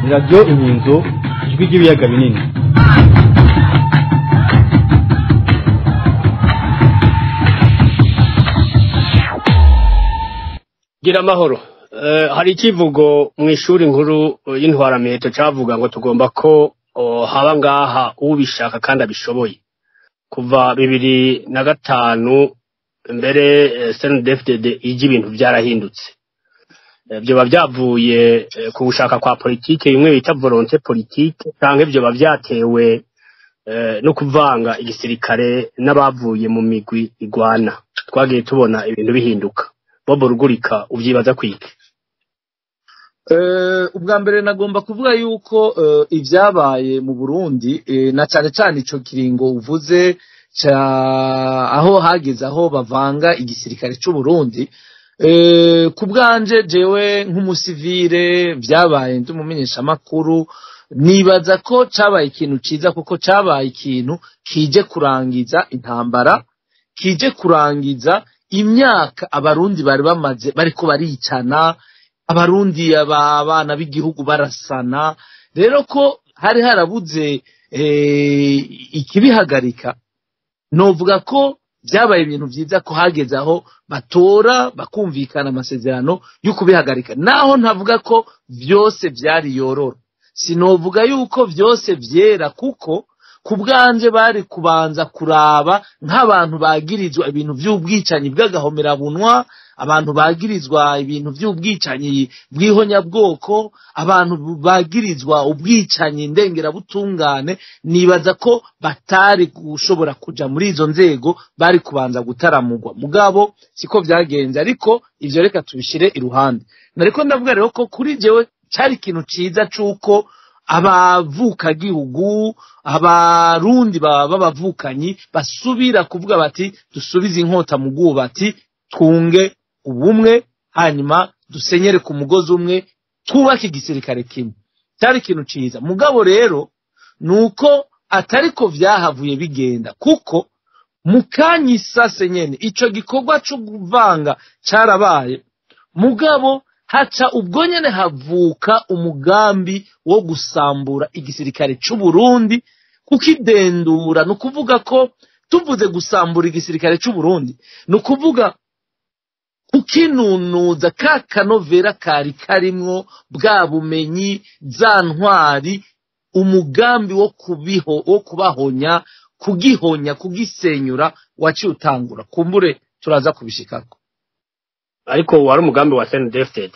ni radiyo inkinzo ijwi ry'ibiyaga binini gira amahoro Eh, hari ikivugo mu ishuri nkuru eh, y'intwaramiheto cavuga ngo tugomba ko oh, haba ngaha ubishaka kandi abishoboye kuva bibiri na gatanu mbere eh, snedfdd ije ibintu vyarahindutse Eh, vyoba vyavuye eh, ku gushaka kwa politike bimwe bita volonté politique canke vyoba vyatewe eh, no kuvanga igisirikare n'abavuye mu migwi igwana twagiye tubona ibintu bihinduka bobo rugurika uvyibaza kwiki Eh, ubwa mbere nagomba kuvuga yuko eh, ibyabaye mu Burundi eh, na cyane cyane ico kiringo uvuze ca aho hageze aho bavanga igisirikare c'u Burundi eh, ku bwanje jewe nk'umusivile byabaye ndi umumenyesha makuru nibaza ko cabaye ikintu ciza kuko cabaye ikintu kije kurangiza intambara kije kurangiza imyaka abarundi bari bamaze bariko baricana abarundi aba- abana b'igihugu barasana rero ko hari harabuze eh, ikibihagarika novuga ko byabaye ibintu byiza ko hageze aho batora bakumvikana amasezerano yo kubihagarika naho ntavuga ko byose byari yororo sinovuga yuko byose byera kuko ku bwanje bari kubanza kuraba nk'abantu bagirizwa ibintu by'ubwicanyi bw'agahomerabunwa abantu bagirizwa ibintu by'ubwicanyi bw'ihonyabwoko abantu bagirizwa ubwicanyi ndengerabutungane nibaza ko batari gushobora kuja muri izo nzego bari kubanza gutaramugwa mugabo siko byagenze ariko ivyo reka tubishire iruhande nariko ndavuga rero ko kuri jewe cari ikintu ciza c'uko abavukagihugu abarundi baba b'abavukanyi basubira kuvuga bati dusubize inkota mu bwubati twunge ubumwe hanyuma dusenyere ku mugozi umwe twubake igisirikare kimwe cyari ikintu ciza mugabo rero ni uko atari ko vyahavuye bigenda kuko mu kanya isase nyene ico gikorwa co kuvanga carabaye mugabo haca ubwo nyene havuka umugambi wo gusambura igisirikare c'u Burundi kukidendura ni ukuvuga ko tuvuze gusambura igisirikare c'u Burundi ni ukuvuga kukinunuza ka kanovera kari karimwo bwa bumenyi za ntwari umugambi wo kubiho wo kubahonya kugihonya kugisenyura waciye utangura kumbure turaza kubishikako ariko wari umugambi wa snedfdd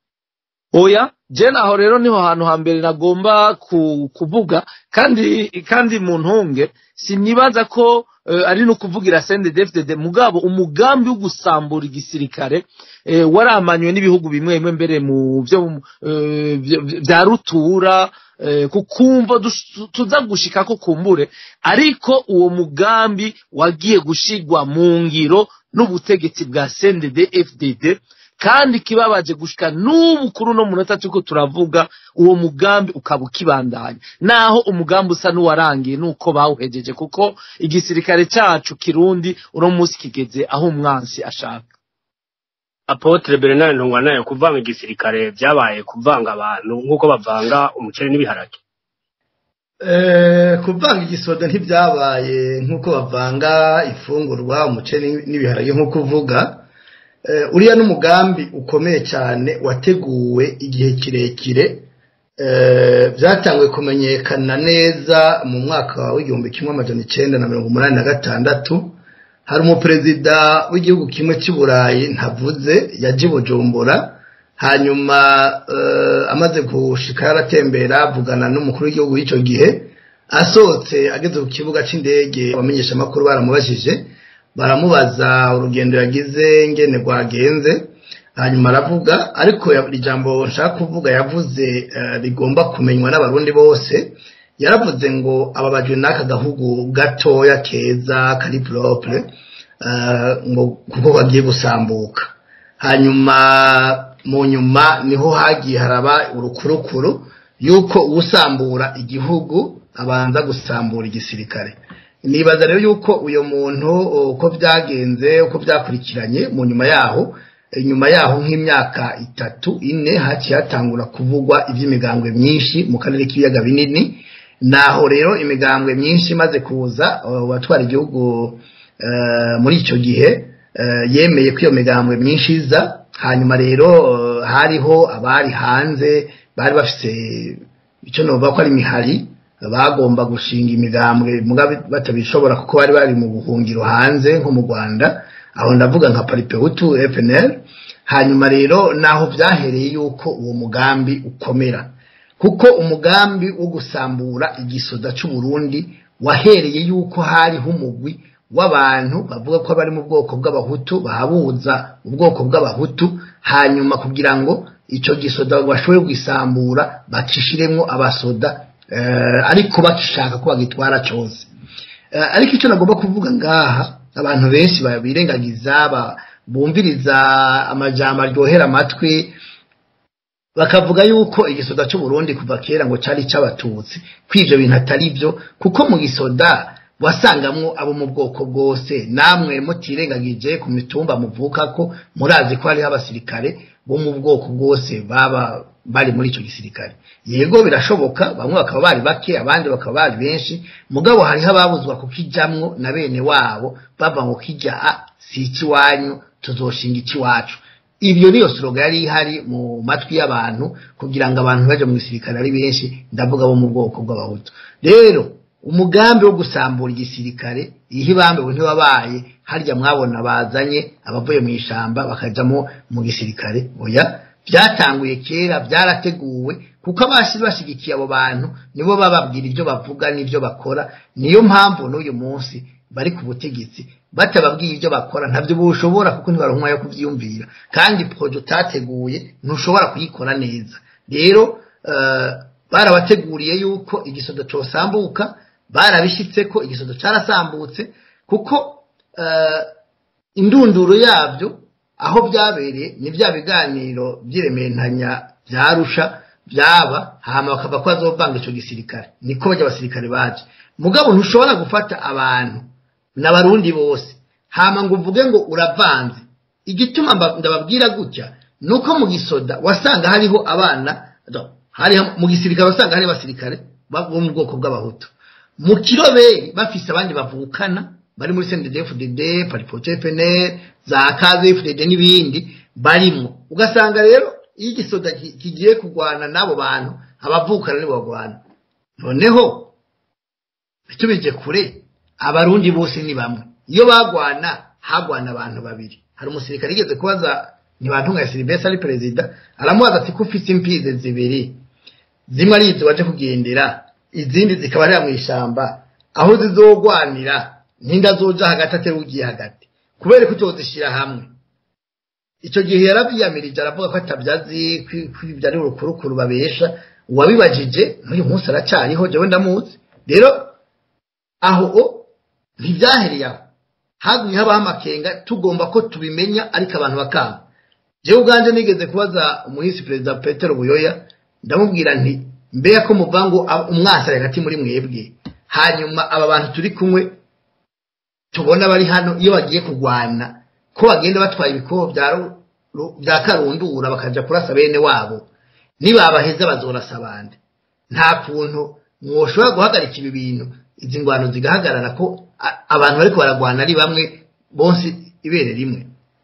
oya je naho rero niho hantu hambere nagomba ku, kuvuga kandi kandi mu ntunge sinibaza ko uh, ari no kuvugira CNDD-FDD mugabo umugambi wo gusambura igisirikare eh, waramanywe n'ibihugu bimwe bimwe mbere mu byo uh, vy- vya rutura eh, kukumva dus- tuza gushika ko kumbure ariko uwo mugambi wagiye gushigwa mu ngiro n'ubutegetsi bwa CNDD-FDD kandi kibabaje gushika n'ubu kuri uno munota turiko turavuga uwo mugambi ukaba ukibandanya naho umugambi usa n'uwarangiye nuko bawuhejeje kuko igisirikare cacu kirundi uno munsi kigeze aho umwansi ashaka apotre bernard ntungwanayo kuvanga igisirikare vyabaye kuvanga abantu nk'uko bavanga umuceri n'ibiharage Eh, kuvanga igisoda ntibyabaye nk'uko bavanga ifungurwa umuceri n'ibiharage nk'uko uvuga Eh, uriya n'umugambi ukomeye cyane wateguwe igihe kirekire Eh, byatanguye kumenyekana neza mu mwaka w'igihumbi kimwe amajana icenda na mirongo umunani na gatandatu hari umuperezida w'igihugu kimwe cy'i burayi ntavuze yaje i bujumbura hanyuma eh, amaze gushika yaratembera avugana n'umukuru w'igihugu w'icyo gihe asohotse ageze ku kibuga cy'indege abamenyesha amakuru baramubajije baramubaza urugendo yagize ngene rwagenze hanyuma aravuga ariko ya- ijambo nshaka kuvuga yavuze eh, rigomba kumenywa n'abarundi bose yaravuze ngo ababajwe n'aka gahugu gatoya keza kari propre eh, ngo kuko bagiye gusambuka hanyuma mu nyuma niho hagiye haraba urukurukuru yuko usambura igihugu abanza gusambura igisirikare nibaza rero yuko uyo muntu uko byagenze uko byakurikiranye mu nyuma yaho nyuma yaho nk'imyaka itatu ine haciye hatangura kuvugwa iby'imigambwe myinshi mu karere k'ibiyaga binini naho rero imigambwe myinshi imaze kuza uwatwara igihugu muri icyo gihe yemeye ko iyo migambwe myinshi iza hanyuma rero hariho abari hanze bari bafite icyo navuga ko ari imihari bagomba gushinga imigambwe batabishobora kuko bari bari mu buhungiro hanze nko mu rwanda aho ndavuga nka paripehutu FNL hanyuma rero naho byahereye yuko uwo mugambi ukomera kuko umugambi wo gusambura igisoda cy'u Burundi wahereye yuko hariho umugwi w'abantu bavuga ko bari mu bwoko bw'abahutu bahabuza ubwoko bw'abahutu hanyuma kugira ngo icyo gisoda bashobore kwisambura bakishiremo abasoda ariko bakishaka ko bagitwara cyose ariko icyo nagomba kuvuga ngaha abantu benshi birengagiza bumviriza amajambo aryohera amatwi bakavuga yuko igisoda cy'u Burundi kuva kera ngo cyari cy'abatutsi ko ibyo bintu atari byo kuko mu gisoda wasangamwo abo mu bwoko bwose namwe mutirengagije ku mitumba muvuka ko murazi ko hariho abasirikare bo mu bwoko bwose baba bari muri icyo gisirikare yego birashoboka bamwe bakaba bari bake abandi bakaba bari benshi mugabo hariho ababuzwa kukijamwo na bene wabo bava ngo kijya si ikiwanyu tuzoshinga ikiwacu ibyo niyo siroga yari ihari mu matwi y'abantu kugira ngo abantu baje mu gisirikare ari benshi ndavuga bo mu bwoko bw'abahutu rero umugambi wo gusambura igisirikare ihe ibambewe ntiwabaye harya mwabona bazanye abavuye mu ishamba bakajamo mu gisirikare oya byatanguye kera byarateguwe kuko abashyize bashyigikiye abo bantu nibo bababwira ibyo bavuga n'ibyo bakora niyo mpamvu n'uyu munsi bari ku butegetsi batababwiye ibyo bakora ntabyo bushobora kuko ntibaronka yo kubyiyumvira kandi poroje utateguye ntushobora kuyikora neza rero barabateguriye yuko igisodo cyosambuka barabishyitse ko igisodo cyarasambutse kuko indunduro yabyo aho byabereye ni bya biganiro by'irementanya byarusha byaba hama bakava ko bazovanga icyo gisirikare niko bajya abasirikare baje mugabo ntushobora gufata abantu n'abarundi bose hama ngo uvuge ngo uravanze igituma ndababwira gutya ni uko mu gisoda wasanga hariho abana hariho mu gisirikare wasanga hariho abasirikare bo mu bwoko bw'abahutu mu kiroberi bafise abandi bavukana bari muri CNDD-FDD paripoto FNL za KZFDD n'ibindi barimo ugasanga rero iyo igisoda kigiye kurwana n'abo bantu abavukana nibo bagwana noneho tubije kure abarundi bose ni bamwe iyo bagwana hagwana abantu babiri hari umusirikare yigeze kubaza ntibantunga Silvestre ari perezida aramubaza ati ko ufite impize zibiri zimwe ari izo waje kugendera izindi zikaba ari mu ishyamba aho zizogwanira ntinda zoja hagati atari ugiye hagati kubera ko utozishyira hamwe icyo gihe yarabyiyamirije aravuga ko atabyazi kwibyo ari urukurukuru babesha uwabibajije n'uyu munsi aracyariho jewe ndamuzi rero aho ntibyahereye aho hagumye habaho amakenga tugomba ko tubimenya ariko abantu bakanga jewe ubwanjye nigeze kubaza umuhisi perezida petero buyoya ndamubwira nti mbega ko muvuga ngo umwasi ari hagati muri mwebwe hanyuma aba bantu turi kumwe tubona bari hano iyo bagiye kurwana ko bagenda batwaye ibikobo bya karundura bakajya kurasa bene wabo nibabaheza bazorasa abandi nta kuntu mwoshobora guhagarika ibi bintu izi ngwano zigahagarara ko abantu bari baragwana ari bamwe bose ibere rimwe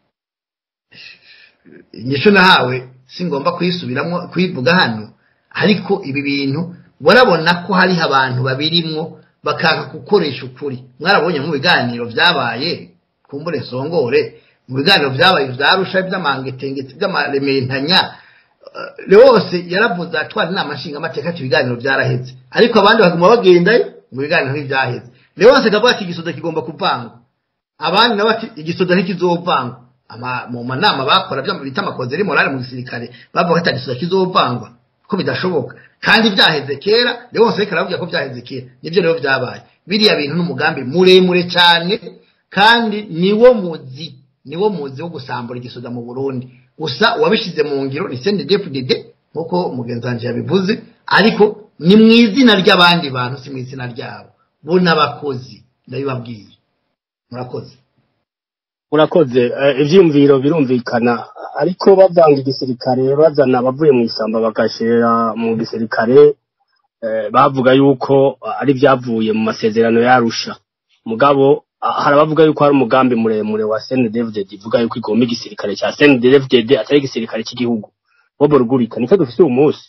inyishu nahawe si ngomba kuyisubiramo kuyivuga hano ariko ibi bintu barabona ko hariho abantu babirimwo bakanga gukoresha ukuri mwarabonye mu biganiro byabaye kumbure songore mu biganiro byabaye byarusha by'amangetengeti by'amarementanya rwose yaravuze atwara inama nshingamateka ati ibiganiro byaraheze ariko abandi baguma bagendayo mu biganiro ntibyaheze rwose akavuga ati igisoda kigomba kuvangwa abandi nabo ati igisoda ntikizovangwa mu manama bakora bita amakozeri morale mu gisirikare bavuga ati igisoda kizovangwa ko bidashoboka kandi byaheze kera rwose reka aravuga ko byaheze kera nibyo rero byabaye biriya bintu n'umugambi muremure cyane kandi niwo muzi niwo muzi wo gusambura igisoda mu burundi gusa uwabishyize mu ngiro ni CNDD-FDD nk'uko mugenzi wanjye yabivuze ariko ni mu izina ry'abandi bantu si mu izina ryabo bo n'abakozi ndabibabwiye murakoze murakoze ibyiyumviro birumvikana ariko bavanga igisirikare bazana abavuye mu ishyamba bagashira mu gisirikare eh, bavuga yuko ari byavuye mu masezerano yarusha mugabo ah, hari abavuga yuko hari umugambi muremure wa CNDD-FDD ivuga yuko igomba igisirikare cya CNDD-FDD atari igisirikare cy'igihugu bobo rugurika nicyo dufise uyu munsi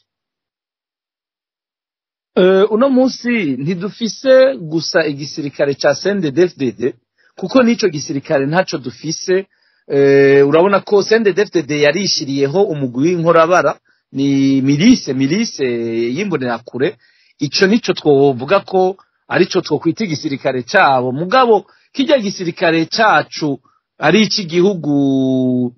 Eh, uno munsi ntidufise gusa igisirikare ca CNDD-FDD kuko n'ico gisirikare ntaco dufise eh, urabona ko CNDD-FDD yarishiriyeho umugwi w'inkorabara ni mirise mirise y'imbonerakure ico nico twovuga ko arico twokwita igisirikare cabo mugabo kirya gisirikare cacu ari ic'igihugu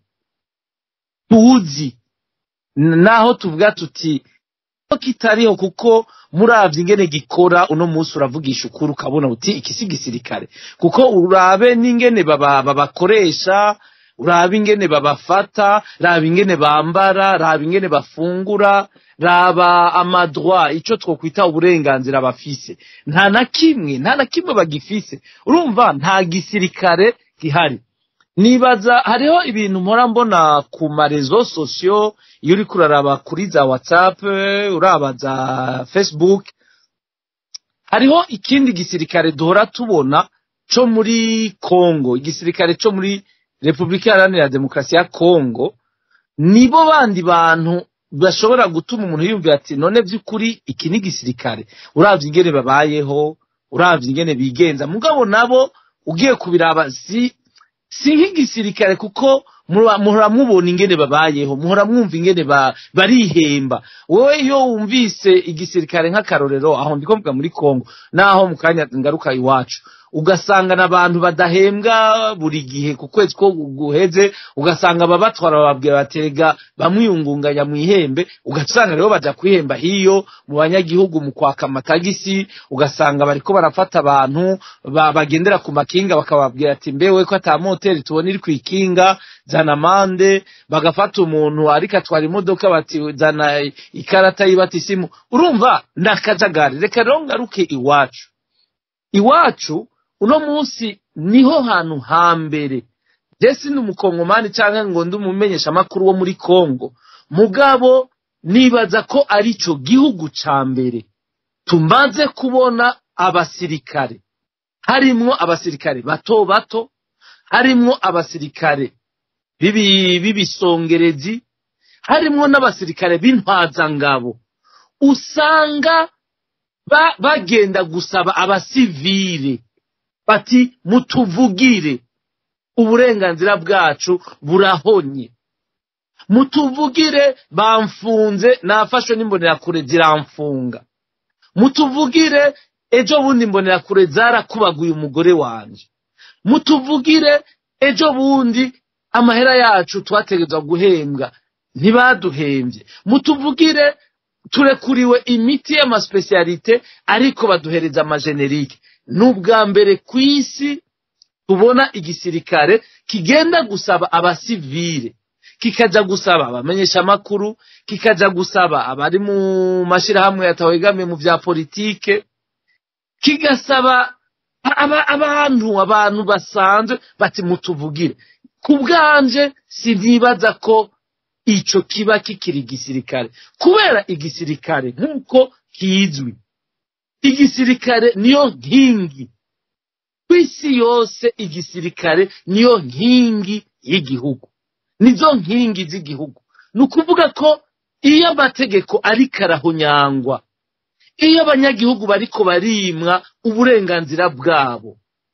tuzi N- naho tuvuga tuti ko kitariho kuko muravye ingene gikora uno munsi uravugisha ukuri ukabona uti iki si gisirikare kuko urabe n'ingene baba- babakoresha urabe ingene babafata raba ingene bambara raba ingene bafungura raba amadroit ico twokwita uburenganzira bafise nta na kimwe nta na kimwe bagifise urumva nta gisirikare gihari nibaza hariho ibintu mpora mbona ku marezo sosiyo iyo uriko uraraba kuri za whatsapp uraba za facebook hariho ikindi gisirikare duhora tubona co muri congo igisirikare co muri repubulika iharanira demokarasi ya congo nibo bandi bantu bashobora gutuma umuntu yumvira ati none vy'ukuri iki ni igisirikare uravye ingene babayeho uravye ingene bigenza mugabo nabo ugiye kubiraba si si nk'igisirikare kuko mura- muhora mubona ingene babayeho muhora mwumva ingene ba- barihemba wowe iyo wumvise igisirikare nk'akarorero aho ndiko mvuga muri congo naho mu kanya ngaruka iwacu ugasanga n'abantu badahembwa buri gihe ku kwezi ko guheze ugasanga ababatwara bababwira baterega bamwiyungunganya mu ihembe ugasanga rero baja kwihemba hiyo mu banyagihugu mu kwaka amatagisi ugasanga bariko barafata abantu ba- bagendera ku makinga bakababwira ati mbewe ko ata moteri tubona iri kw'ikinga zana amande bagafata umuntu ariko atwara imodoka bati zana ikarata y'ibatisimu urumva ni akajagari reka rero ngaruke iwacu iwacu uno munsi niho hantu hambere jesi ni umukongomani cyangwa ngo ndi umumenyesha amakuru wo muri kongo mugabo nibaza ko ari cyo gihugu ca mbere tumaze kubona abasirikare harimwo abasirikare bato bato harimwo abasirikare bibi- b'ibisongerezi harimwo n'abasirikare b'intwazangabo usanga ba, bagenda gusaba abasivile bati mutuvugire uburenganzira bwacu burahonye mutuvugire bamfunze nafashwe n'imbonerakure ziramfunga mutuvugire ejo bundi imbonerakure zarakubaguye umugore wanje mutuvugire ejo bundi amahera yacu twategerezwa guhembwa ntibaduhembye mutuvugire turekuriwe imiti y'amaspesialite ariko baduhereza amajenerike ni ubwa mbere ku isi tubona igisirikare kigenda gusaba abasivile kikaja gusaba abamenyesha amakuru kikaja gusaba abari mu mashirahamwe yatawegamiye mu vya politike kigasaba aba- abantu abantu basanzwe bati mutuvugire ku bwanje sinibaza ko ico kiba kikiri igisirikare kubera igisirikare nk'uko kizwi igisirikare niyo nkingi ku isi yose igisirikare niyo nkingi y'igihugu nizo nkingi z'igihugu ni ukuvuga ko iyo amategeko ariko arahonyangwa iyo abanyagihugu bariko barimwa uburenganzira bwabo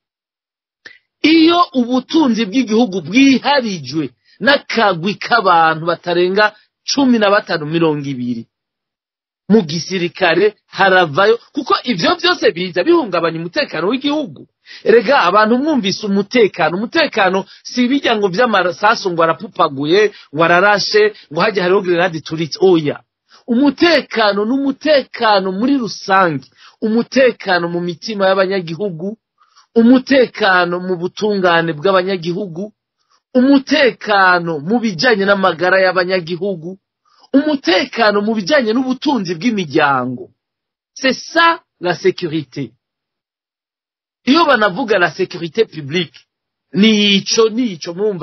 iyo ubutunzi bw'igihugu bwiharijwe n'akagwi k'abantu batarenga cumi na batanu mirongo ibiri mu gisirikare haravayo kuko ivyo vyose biza bihungabanya umutekano w'igihugu erega abantu mwumvise umutekano umutekano si bijya ngo vy'amasasu ngo arapupaguye ngo ararashe ngo hajya hariho grenade turitse oya umutekano n'umutekano muri rusange umutekano mu mitima y'abanyagihugu umutekano mu butungane bw'abanyagihugu umutekano mu bijanye n'amagara y'abanyagihugu umutekano mu bijanye n'ubutunzi bw'imiryango c'est ça la sécurité iyo banavuga la sécurité publique nico nico mwumva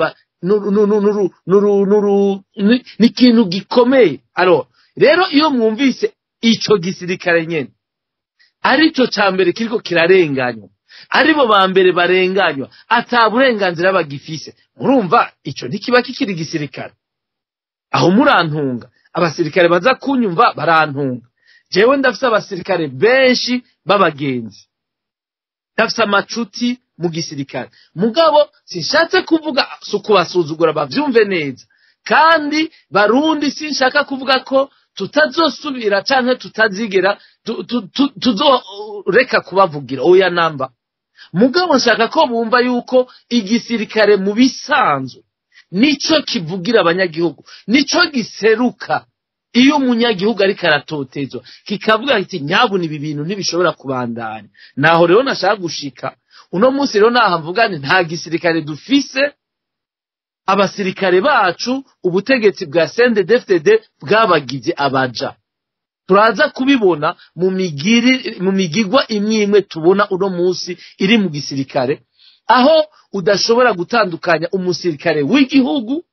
nuru- nuru- nuru- nuru- nuru- ni ni ikintu gikomeye aro rero iyo mwumvise ico gisirikare nyene arico ca mbere kiriko kirarenganywa aribo ba mbere barenganywa ata burenganzira bagifise murumva ico ntikiba kikiri igisirikare aho murantunga abasirikare baza kunyumva barantunga jewe ndafise abasirikare benshi b'abagenzi ndafise amacuti mu gisirikare mugabo sinshatse kuvuga si ukubasuzugura bavyumve neza kandi barundi sinshaka kuvuga ko tutazosubira canke tutazigera tu- tu- tu- tuzoreka kubavugira oya namba mugabo nshaka ko bumva yuko igisirikare mu bisanzwe nico kivugira abanyagihugu nico giseruka iyo umunyagihugu ariko aratotezwa kikavuga kiti nyabuna ibi bintu ntibishobora kubandanya naho rero nashaka gushika uno munsi rero naha mvuga nti nta gisirikare dufise abasirikare bacu ubutegetsi bwa CNDD-FDD bwabagize abaja turaza kubibona mu migiri mu migigwa imwe imwe tubona uno munsi iri mu gisirikare aho udashobora gutandukanya umusirikare w'igihugu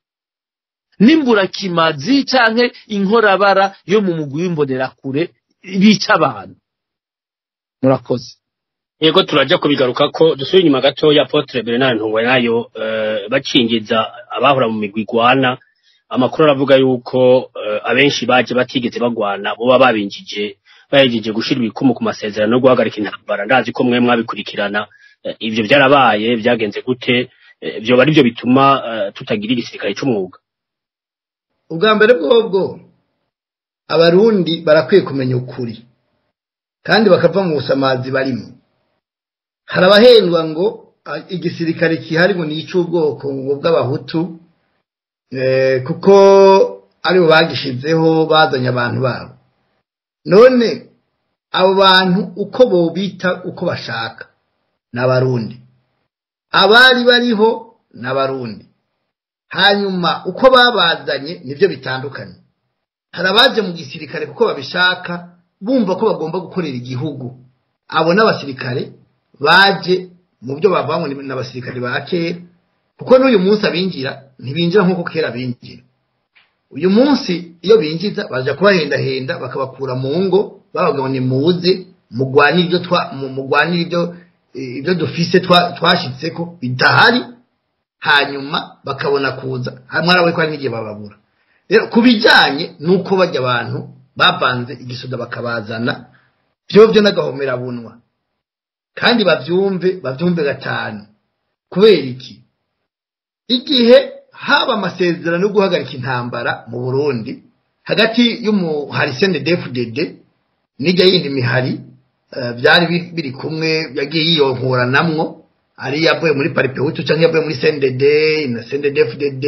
n'imburakimazi canke inkorabara yo mu mugwi w'imbonerakure bica abantu murakoze yego turaja kubigaruka ko dusubira inyuma gatoya Apotre Bernard Ntungwe nayo eh, bacingiza abahora mu migwi igwana amakuru aravuga yuko eh, abenshi baje batigeze bagwana boba babinjije bahejeje gushira ibikumu ku masezerano no guhagarika intambara ndazi ko mwe mwabikurikirana eh, ivyo byarabaye byagenze gute eh, vyoba ari byo bituma eh, tutagira igisirikare c'umwuga ubwa mbere bwobwo abarundi barakwiye kumenya ukuri kandi bakava mu busamazi barimo hari abahendwa ngo ah, igisirikare kihari ngo ni icy'ubwoko ngo bw'abahutu eh, kuko aribo bagishizeho bazanye abantu babo none abo bantu uko bobita uko bashaka ni abarundi abari bariho ni abarundi hanyuma uko babazanye nibyo bitandukanye hari abaje mu gisirikare kuko babishaka bumva ko bagomba gukorera igihugu abo n'abasirikare baje mu byo bavanywe n'abasirikare ba kera kuko n'uyu munsi abinjira ntibinjira nk'uko kera binjira uyu munsi iyo binjiza baja kubahendahenda bakabakura mu ngo babaga ngo nimuze mugwanire ibyo twa mu- mugwanire ibyo eh, ibyo dufise twa- twashitseko bidahari hanyuma bakabona kuza mwarawe ko hari n'igihe bababura rero ku bijyanye n'uko bajya abantu bavanze igisoda bakabazana byo byo n'agahomerabunwa kandi babyumve babyumve gatanu kubera iki igihe haba amasezerano yo guhagarika intambara mu burundi hagati y'umuhari cndfdd n'ijya yindi mihari eh, byari bi- biri kumwe yagiye yiyonkuranamwo ari yavuye muri paripehutu cyangwa yavuye muri cndd na cnddfdd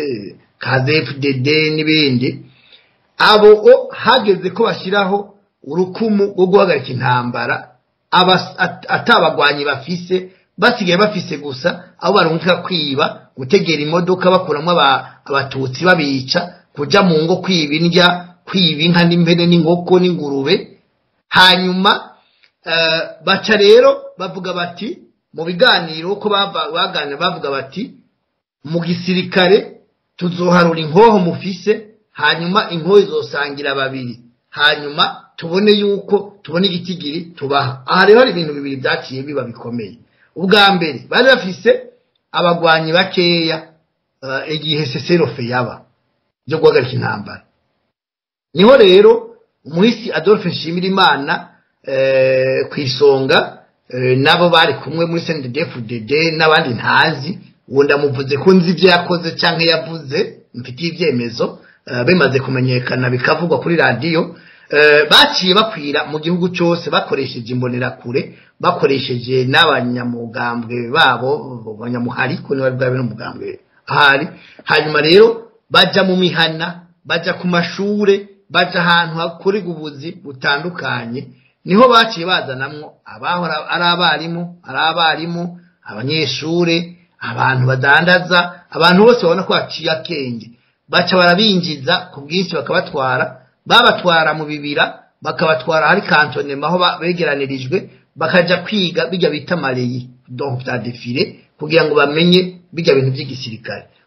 kazfdd n'ibindi abo o hageze ko bashyiraho urukumu rwo guhagarika intambara abas- at- atabagwanyi bafise basigaye bafise gusa abo barungika kwiba gutegera imodoka bakuramo aba- abatutsi babica kuja mu ngo kwiba indya kwiba inka n'impene n'inkoko n'ingurube hanyuma eh, baca rero bavuga bati mu biganiro ko bava- baganira bavuga bati mu gisirikare tuzoharura inkoho mufise hanyuma inkoho izosangira babiri hanyuma tubone yuko tubone igitigiri tubaha aha rero hari ibintu bibiri byaciye biba bikomeye ubwa mbere bari bafise abagwanyi bakeya eh, igihe seserofe yaba byo guhagarika intambara niho rero umuhisi adolphe nshimirimana eh, ku isonga eh, nabo bari kumwe muri cndfdd n'abandi ntazi uwo ndamuvuze ko nzi ibyo yakoze cyangwa yavuze mfitiye ibyemezo eh, bimaze kumenyekana bikavugwa kuri radiyo eh, baciye bakwira mu gihugu cyose bakoresheje imbonerakure bakoresheje n'abanyamugambwe babo abanyamuhari ko niba bwabe n'umugambwe ahari hanyuma rero baja mu mihana baja ku mashure baja ahantu hakorerwa ubuzi butandukanye niho baciye bazanamwo abahora ari abarimu ari abarimu abanyeshure abantu badandaza abantu bose babona ko haciye akenge baca barabinjiza ku bwinshi bakabatwara babatwara mu bibira bakabatwara hari kantonema aho ba- begeranirijwe bakaja kwiga bijya bita mareyi donc bya defile kugira ngo bamenye bijya bintu by'igisirikare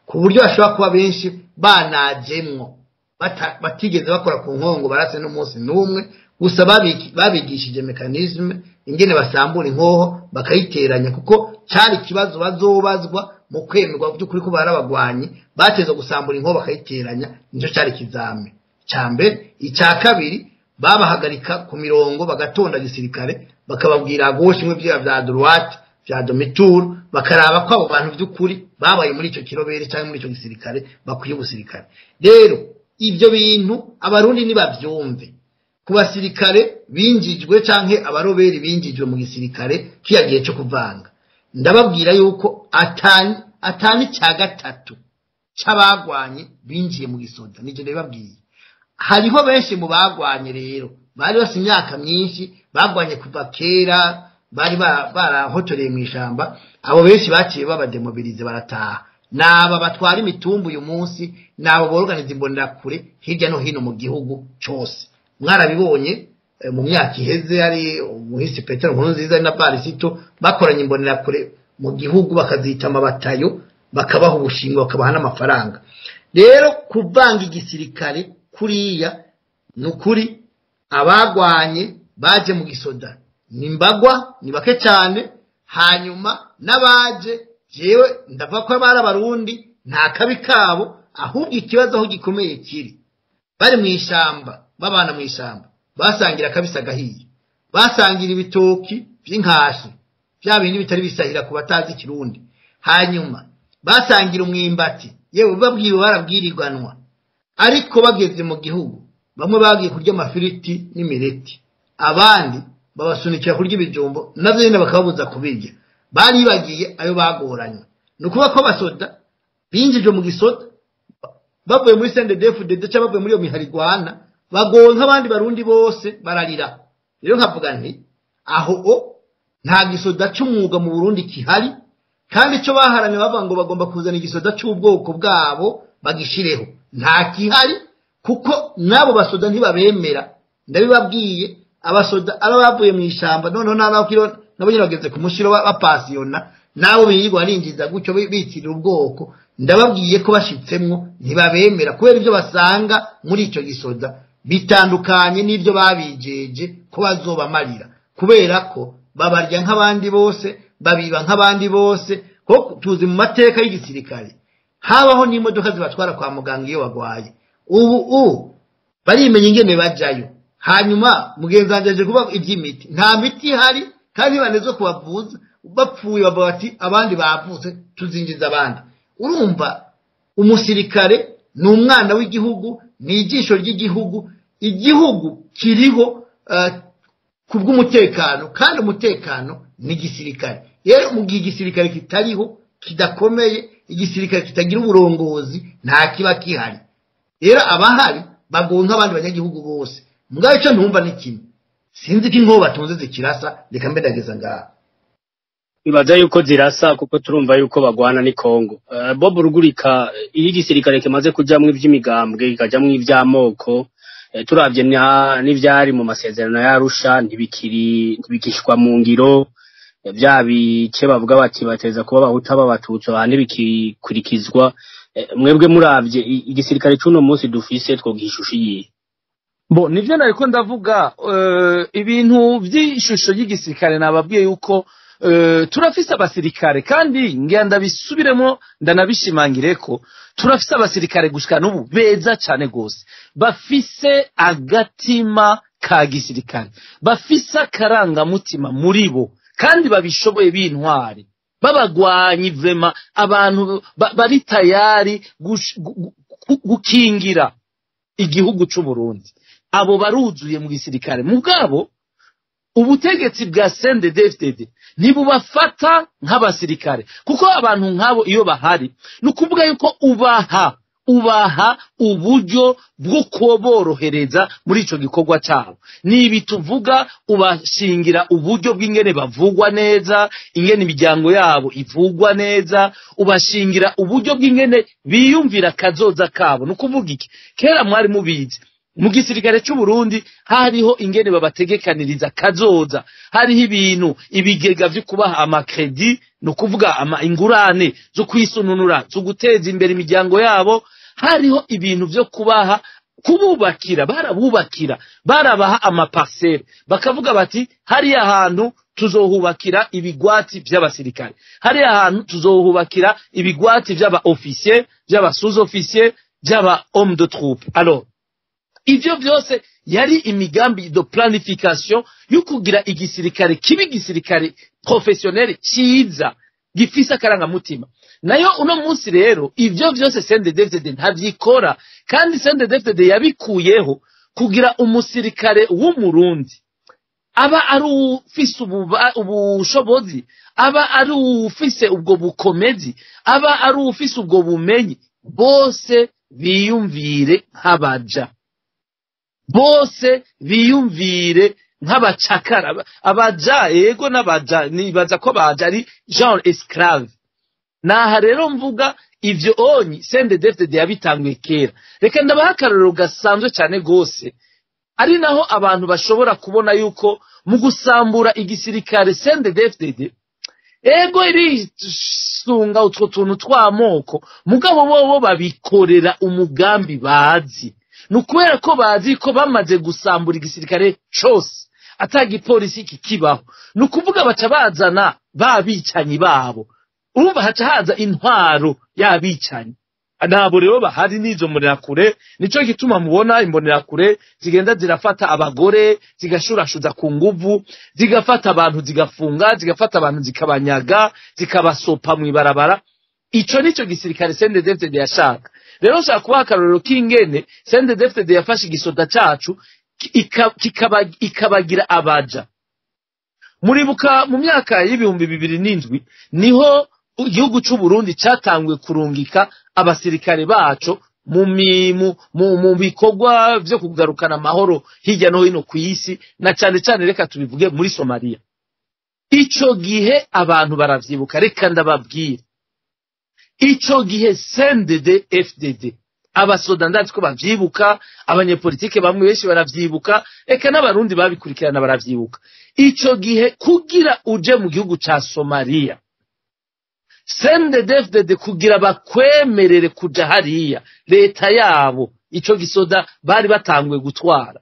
ku buryo bashobora kuba benshi banajemwo bata- batigeze bakora ku nkongo barase n'umunsi n'umwe gusa babiki- babigishije mekanisme ingene basambura inkoho bakayiteranya kuko cyari ikibazo bazobazwa mu kwemerwa by'ukuri ko barabagwanyi bateza gusambura inkoho bakayiteranya nicyo cyari ikizame cya mbere icya kabiri babahagarika ku mirongo bagatonda gisirikare bakababwira gauche imwe bya bya droite bya domitur bakaraba ko abo bantu by'ukuri babaye muri icyo kirobere cyangwa muri icyo gisirikare bakwiye ubusirikare rero ibyo bintu abarundi nibabyumve ku basirikare binjijwe canke abaroberi binjijwe mu gisirikare kiya gihe cyo kuvanga ndababwira yuko atani atani cya gatatu c'abagwanye binjiye mu gisoda nije ndababwiye hariho benshi mu bagwanye rero bari bafite imyaka myinshi bagwanye kuva kera bari ba- barahotoreye mu ishamba abo benshi baciye babademobilize barataha naba batwara imitumbu uyu munsi nabo borganiza imbonerakure hirya no hino mu gihugu cyose mwarabibonye eh, mu myaka iheze hari umuhisi petero nkuru nziza na barisito bakoranye imbonerakure mu gihugu bakazita amabatayo bakabaha ubushingwe bakabaha n'amafaranga rero kuvanga igisirikare kuriya ni ukuri abagwanye baje mu gisoda ni mbagwa ni bake cyane hanyuma n'abaje jewe ndavuga ko bari abarundi nta kabi kabo ahubwo ikibazo aho gikomeye kiri bari mu ishyamba babana mu ishyamba basangira akabisi agahiye basangira ibitoki by'inkashi bya bindi bitari bisahira ku batazi ikirundi hanyuma basangira umwimbati yewe babwiwe barabwirirwanwa ariko bageze mu gihugu bamwe bagiye kurya amafiriti n'imireti abandi babasunikira kurya ibijumbo nabyo nyine bakababuza kubirya baribagiye ayo bagoranywe ni ukuvuga ko abasoda binjijwe mu gisoda bavuye muri sendedefudede cyangwa bavuye muri iyo miharigwana bagowe nk'abandi barundi bose bararira rero nkavuga nti aho o nta gisoda cy'umwuga mu burundi kihari kandi icyo baharaniye bavuga ngo bagomba kuzana igisoda cy'ubwoko bwabo bagishireho nta kihari kuko n'abo basoda ntibabemera ndabibabwiye abasoda ari abavuye mu ishyamba noneho n'abakiro nabo nyine bageze ku mushiro ba- bapasiyona nabo birirwa barinjiza gutyo bi- bitirira ubwoko ndababwiye ko bashitsemwo ntibabemera kubera ibyo basanga muri icyo gisoda bitandukanye n'ibyo babijeje ko bazobamarira kubera ko babarya nk'abandi bose babiba nk'abandi bose kuko tuzi mu mateka y'igisirikare habaho n'imodoka zibatwara kwa muganga iyo bagwaye ubu ubu barimenya ingene bajyayo hanyuma mugenzi wanjye aje kuvuga iby'imiti nta miti ihari kandi bane zo kubavuza bapfuye bavuga bati abandi bavutse tuzinjiza abandi urumva umusirikare ni umwana w'igihugu ni ijisho ry'igihugu igihugu kiriho eh, ku bw'umutekano kandi umutekano ni igisirikare rero mu gihe igisirikare kitariho kidakomeye igisirikare kitagira uburongozi nta kiba gihari rero abahari bagowe nk'abandi banyagihugu bose mugabo icyo ntumva ni kimwe sinzi ko inkoho batunze zikirasa reka mbe ndageza ngaha ibaza yuko zirasa kuko turumva yuko bagwana ni Kongo uh, Bob Rugurika iyo igisirikare kimaze kujamwo ivy'imigambwe kikajamwo ivy'amoko eh, turavye na- n'ivyari mu masezerano ya Arusha ntibikiri ntibikishwa mu ngiro eh, vya bice bavuga bati bateza kuba abahuta b'abatutsi aha ntibikikurikizwa eh, mwebwe muravye i- igisirikare c'uno munsi dufise twogishusha iyihe bo nivyo nariko ndavuga eh, ibintu vy'ishusho y'igisirikare nababwiye yuko eh, turafise abasirikare kandi ngira ndabisubiremo ndanabishimangire ko turafise abasirikare gushika n'ubu beza cane gose bafise agatima ka gisirikare bafise akarangamutima muri bo kandi babishoboye b'intwari babagwanyi vrema abantu ba- bari tayari gush- gu- gu- gukingira igihugu c'uburundi abo baruzuye mu gisirikare mugabo ubutegetsi bwa CNDD-FDD ntibubafata nk'abasirikare kuko abantu nk'abo iyo bahari ni ukuvuga yuko ubaha ubaha uburyo bwo kuborohereza muri ico gikorwa cyabo nibi tuvuga ubashingira uburyo bw'ingene bavugwa neza ingene imiryango yabo ivugwa neza ubashingira uburyo bw'ingene biyumvira kazoza kabo ni ukuvuga iki kera mwari mubizi mu gisirikare cy'u Burundi hariho ingene babategekaniriza kazoza hariho ibintu ibigega vyo kubaha amakredi ni ukuvuga ama ingurane zo kwisununura zo guteza imbere imiryango yabo hariho ibintu vyo kubaha kububakira barabubakira barabaha amaparsele bakavuga bati hariya hantu tuzohubakira ibigwati vy'abasirikare hariya hantu tuzohubakira ibigwati vy'aba officier vy'aba sous officier vy'aba homme de troupe alors ivyo vyose yari imigambi de planification yo kugira igisirikare kibi igisirikare professionnel ciza gifise akarangamutima nayo uno munsi rero ivyo vyose CNDD-FDD ntavyikora kandi CNDD-FDD yabikuyeho kugira umusirikare w'umurundi aba ari ufise ububa- ubushobozi aba ari ufise ubwo bukomezi aba ari ufise ubwo bumenyi bose biyumvire nk'abaja bose biyumvire nk'abacakara Aba- abaja yego n'abaja nibaza ko baja ari genre esclave naha rero mvuga ivyo onyi CNDD-FDD yabitanguye kera reka ndabaha akarorero gasanzwe cyane gose ari naho abantu bashobora kubona yuko mu gusambura igisirikare CNDD-FDD ego irisunga utwo tuntu tw'amoko mugabo bobo babikorera umugambi bazi ni ukubera ko bazi ko bamaze gusambura igisirikare cose ata gipolisi kikibaho ni ukuvuga baca bazana ba bicanyi babo urumva haca haza intwaro y'abicanyi ntabwo rero bahari n'izo mbonerakure nicyo gituma mubona imbonerakure zigenda zirafata abagore zigashurashuza ku nguvu zigafata abantu zigafunga zigafata abantu zikabanyaga zikabasopa mu ibarabara ico nico gisirikare CNDD-FDD yashaka rero nshaka kubaha akarorero k'ingene CNDD-FDD yafashe igisoda cacu ki- ika- kikaba- ikabagira abaja muribuka mu myaka y'ibihumbi bibiri n'indwi niho igihugu c'u Burundi catanguye kurungika abasirikare baco mu mi- mu- mu- mu bikorwa vyo kugarukana amahoro hirya no hino ku isi na cane cane reka tubivuge muri Somalia ico gihe abantu baravyibuka reka ndababwira ico gihe CNDD FDD abasoda ndazi ko bavyibuka abanyepolitike bamwe benshi baravyibuka eka n'abarundi babikurikirana baravyibuka ico gihe kugira uje mu gihugu ca Somalia CNDD-FDD kugira bakwemerere kuja hariya leta yabo ico gisoda bari batanguye gutwara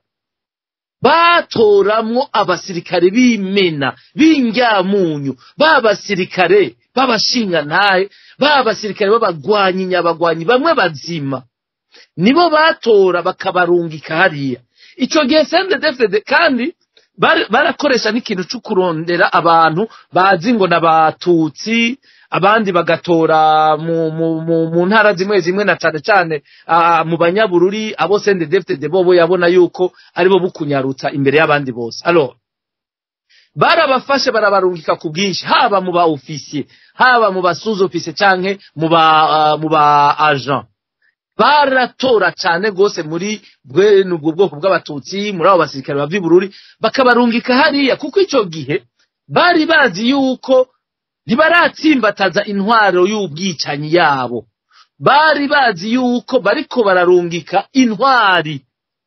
batoramwo abasirikare b'imena b'ingyamunyu b'abasirikare b'abashingantahe b'abasirikare b'abagwanyi nyabagwanyi bamwe bazima nibo batora bakabarungika hariya ico gihe CNDD-FDD kandi bari- barakoresha n'ikintu co kurondera abantu bazi ngo n'abatutsi abandi bagatora mu, mu, mu, mu ntara zimwe zimwe na cane cane ah, mu banyabururi abo CNDD-FDD bobo yabona yuko aribo bukunyarutsa imbere y'abandi bose alors barabafashe barabarungika ku bwinshi haba mu ba ofisiye haba mu ba sous ofisiye canke mu ba ah, mu ba agent baratora cane gose muri bwene ubwo bwoko bw'abatutsi muri abo basirikare bava i bururi bakabarungika hariya kuko ico gihe bari bazi yuko ntibaratsimbataza intwaro y'ubwicanyi yabo bari bazi yuko bariko bararungika intwari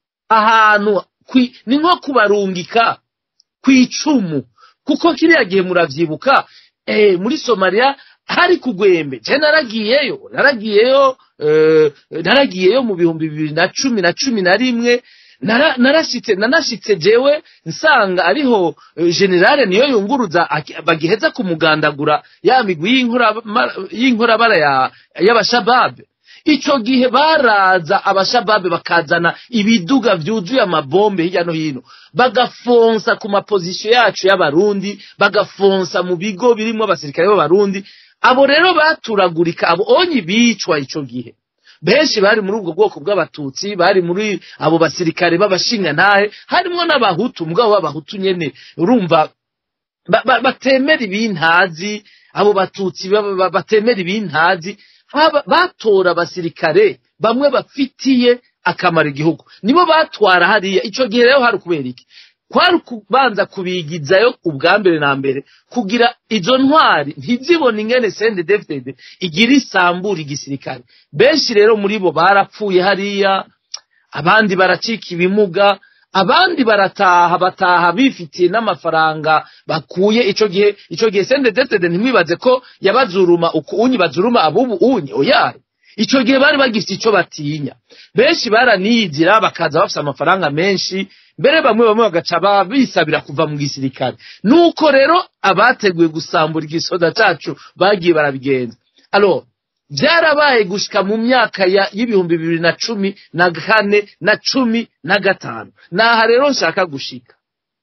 ahantu kwi- ni nko kubarungika kw'icumu kuko kiriya gihe muravyibuka eh, muri somaliya hari kugwembe je naragiyeyo naragiyeyo eh, naragiyeyo mu bihumbi bibiri na cumi na cumi na rimwe nara- narashitse nanashitse jewe nsanga ariho eh, generale niyo yunguruza aki- bagiheza kumugandagura ya migwi y'inkorama- y'inkorabara ya- y'abashababe ico gihe baraza abashababe bakazana ibiduga vyuzuye amabombe hirya no hino bagafonsa ku mapozisiyo yacu y'abarundi bagafonsa mu bigo birimwo abasirikare b'abarundi abo rero baturagurika abo onyi bicwa ico gihe benshi bari muri ubwo bwoko bw'abatutsi bari muri abo basirikare b'abashingantahe harimwo n'abahutu mugabo b'abahutu nyene urumva ba- ba- batemera ibintazi abo batutsi ba- ba- batemera ibintazi haba- batora abasirikare bamwe bafitiye akamaro igihugu nibo batwara hariya ico gihe rero hari kubera iki kwari kubanza kubigizayo ubwa mbere na mbere kugira izo ntwari ntizibone ingene CNDD-FDD igira isambura igisirikare benshi rero muri bo barapfuye hariya abandi baracika ibimuga abandi barataha bataha bifitiye n'amafaranga bakuye ico gihe ico gihe sendedetede ntimwibaze ko yabazuruma uku unyi bazuruma abubu unyi oyaye ico gihe bari bagifite ico batinya benshi baraniyizira bakaza bafise amafaranga menshi mbere bamwe bamwe bagaca ba- bisabira kuva mu gisirikare nuko rero abateguye gusambura igisoda cacu bagiye barabigenza alors byarabaye gushika mu myaka ya- y'ibihumbi bibiri na cumi na kane na cumi na gatanu naha rero nshaka gushika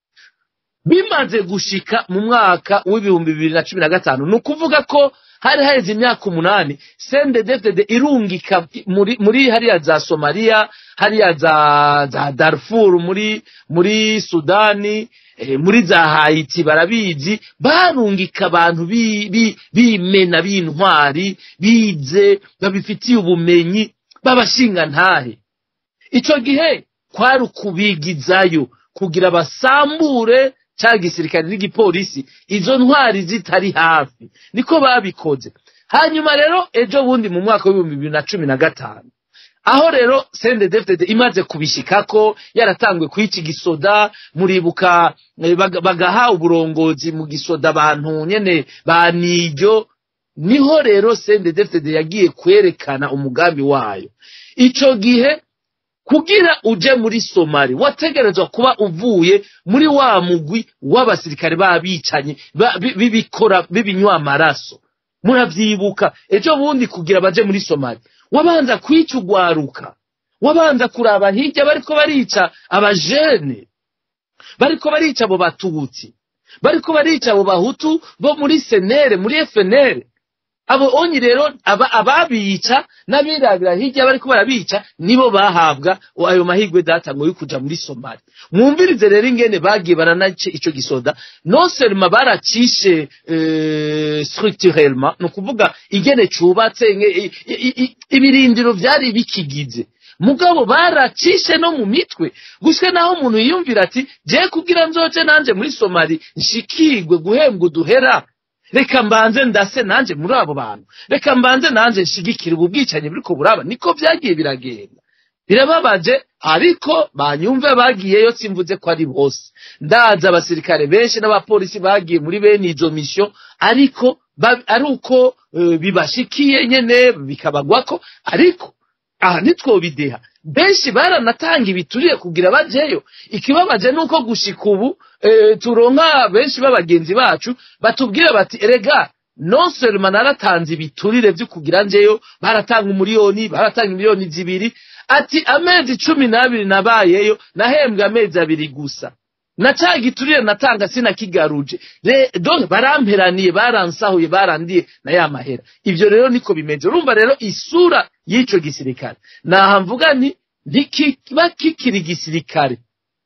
bimaze gushika mu mwaka w'ibihumbi bibiri na cumi na gatanu ni ukuvuga ko hari haheze imyaka umunani sendedefdede irungika muri, muri hariya za somaliya hariya za, za darfur muri, muri sudani eh, muri za hayiti barabizi barungika abantu bi- bi- bimena b'intwari bize babifitiye ubumenyi b'abashinga ntahe ico gihe kwari ukubigizayo kugira basambure ca gisirikare n'igipolisi izo ntwari zitari hafi niko babikoze hanyuma rero ejo bundi mu mwaka w'ibihumbi bibiri na cumi na gatanu aho rero sendedefdede imaze kubishikako yaratanguye kwica igisoda muribuka eh, baga- bagaha uburongozi mu gisoda abantu nyene ba niryo niho rero sendedefdede yagiye kwerekana umugambi wayo ico gihe kugira uje muri somali wategerezwa kuba uvuye muri wa mugwi w'abasirikare b'abicanyi ba- bi- b'ibikora b'ibinywa amaraso muravyibuka ejo bundi kugira baje muri somali wabanza kwica ugwaruka wabanza kuraba hirya bariko barica abajene bariko barica abo batutsi bariko barica abo bahutu bo muri senere muri fnr abo onyi rero aba- ababica n'abirabira hirya bariko barabica nibo bahabwa ayo mahirwe data ngo yo kuja muri somali mwumvirize rero ingene bagiye baranace ico gisoda non seulement baracishe euh, structurellement ni ukuvuga ingene cubatse nge- i- i- i- ibirindiro vyari bikigize mugabo baracishe no mu mitwe gushika naho umuntu yiyumvira ati je kugira nzoje nanje muri somali nshikirwe guhembwa uduhera reka mbanze ndase nanje muri abo bantu reka mbanze nanje nshigikire ubu bwicanyi buriko buraba niko vyagiye biragenda birababaje ariko banyumve bagiyeyo simvuze ko ari bose ndazi abasirikare benshi n'abapolisi bagiye muri bene izo mission ariko ba- ari uko eh, bibashikiye nyene bikabagwako ariko aha ntitwobideha benshi baranatanga ibituriye kugira bajeyo ikibabaje nuko gushika ubu eh, turonka benshi b'abagenzi bacu batubwire bati erega non seulement naratanze ibiturire vyo kugira njeyo baratanga umuriyoni baratanga miliyoni zibiri ati amezi cumi n'abiri nabayeyo nahembwe amezi abiri gusa na ca giturire natanga sinakigaruje Re- donc baramperaniye baransahuye barandiye na ya mahera ivyo rero niko bimeze urumva rero isura y'ico gisirikare naha mvuga nti ntikiba kikiri gisirikare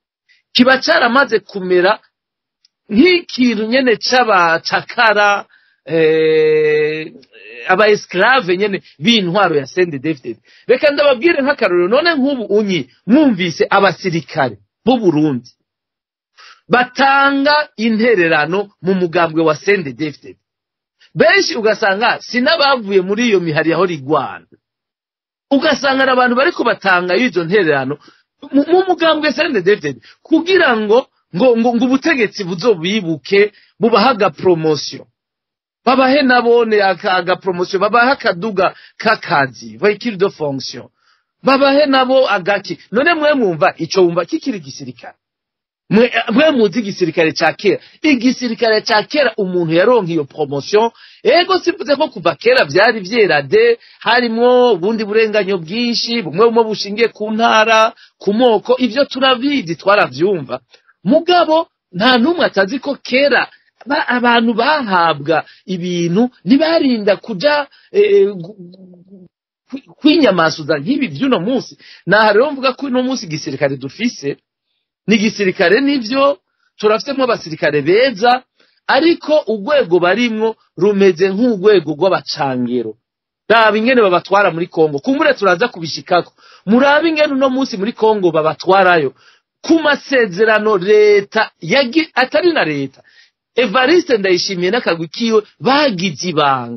kiba caramaze kumera nk'ikintu nyene c'abacakara eh, aba esclave nyene b'intwaro ya Sende David reka ndababwire nk'akarorero none nk'ubu unyi mwumvise abasirikare b'u Burundi batanga intererano mu mugambwe wa Sende David benshi ugasanga sinabavuye muri iyo mihari yaho rigwana ugasanga ari abantu bariko batanga izo ntererano mu mu mugambwe Sende David kugira ngo ngo ngo, ngo ubutegetsi buzobibuke bubaha agapromosiyo babahe nabone aka agapromosiyo babahe akaduga k'akazi vehicule de fonction babahe nabo agaki none mwe mwumva ico wumva kikiri gisirikare mwe mwe muzi igisirikare ca kera igisirikare ca kera umuntu yaronka iyo promotion ego sivuze ko kuva kera vyari vyera de harimwo ubundi burenganyo bwinshi bumwe bumwe bushingiye ku ntara ku moko ivyo turabizi twaravyumva mugabo nta n'umwe atazi ko kera ba- abantu bahabwa ibintu ntibarinda kuja eh, gu- gu- kwi- kwinyamasuza nk'ibi vy'uno munsi naha rero mvuga ko uno munsi igisirikare dufise ni igisirikare nivyo turafitemo abasirikare beza ariko urwego barimwo rumeze nk'urwego rw'abacangero raba ingene babatwara muri kongo kumbure turaza kubishikako murabe ingene uno munsi muri kongo babatwarayo ku masezerano leta yagi atari na leta evariste ndayishimiye n'akagwi kiwe bagize ibanga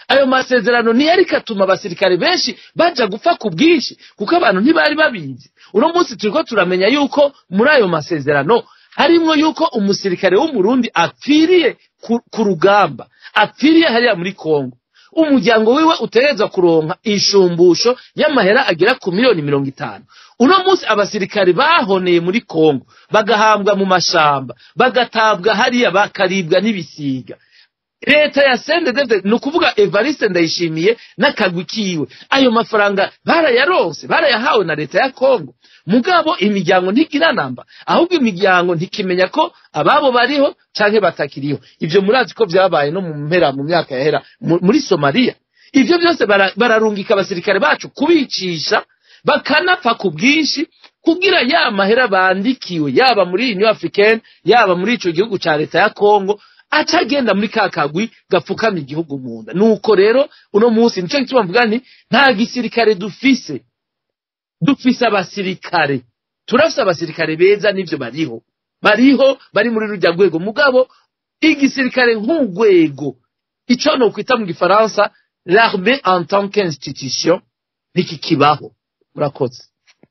ayo masezerano niyo ariko atuma abasirikare benshi baja gupfa ku bwinshi kuko abantu ntibari babizi uno munsi turiko turamenya yuko muri ayo masezerano harimwo yuko umusirikare w'umurundi apfiriye ku, ku rugamba apfiriye hariya muri kongo umuryango wiwe utegerezwa kuronka inshumbusho y'amahera agera ku miliyoni mirongo itanu uno munsi abasirikare bahoneye muri kongo bagahambwa mu mashamba bagatabwa hariya bakaribwa n'ibisiga leta ya sendedevde ni ukuvuga evariste ndayishimiye n'akagwi kiwe ayo mafaranga barayaronse barayahawe na leta ya kongo mugabo imiryango ntigira namba ahubwo imiryango ntikimenya ko ababo bariho canke batakiriho ivyo murazi ko vyabaye no mu mpera mu myaka yahera mu- muri somaliya ivyo byose bara- bararungika abasirikare bacu kubicisha bakanapfa ku bwinshi kugira ya mahera bandikiwe yaba muri union africaine yaba muri ico gihugu ca leta ya kongo aca agenda muri ka kagwi gapfukama igihugu mu nda nuko rero uno munsi nico gituma mvuga nti nta gisirikare dufise dufise abasirikare turafise abasirikare beza n'ivyo bariho bariho bari muri rujya rwego mugabo igisirikare nk'urwego ico nokwita mu gifaransa l'armée en tant qu'institution ntikikibaho murakoze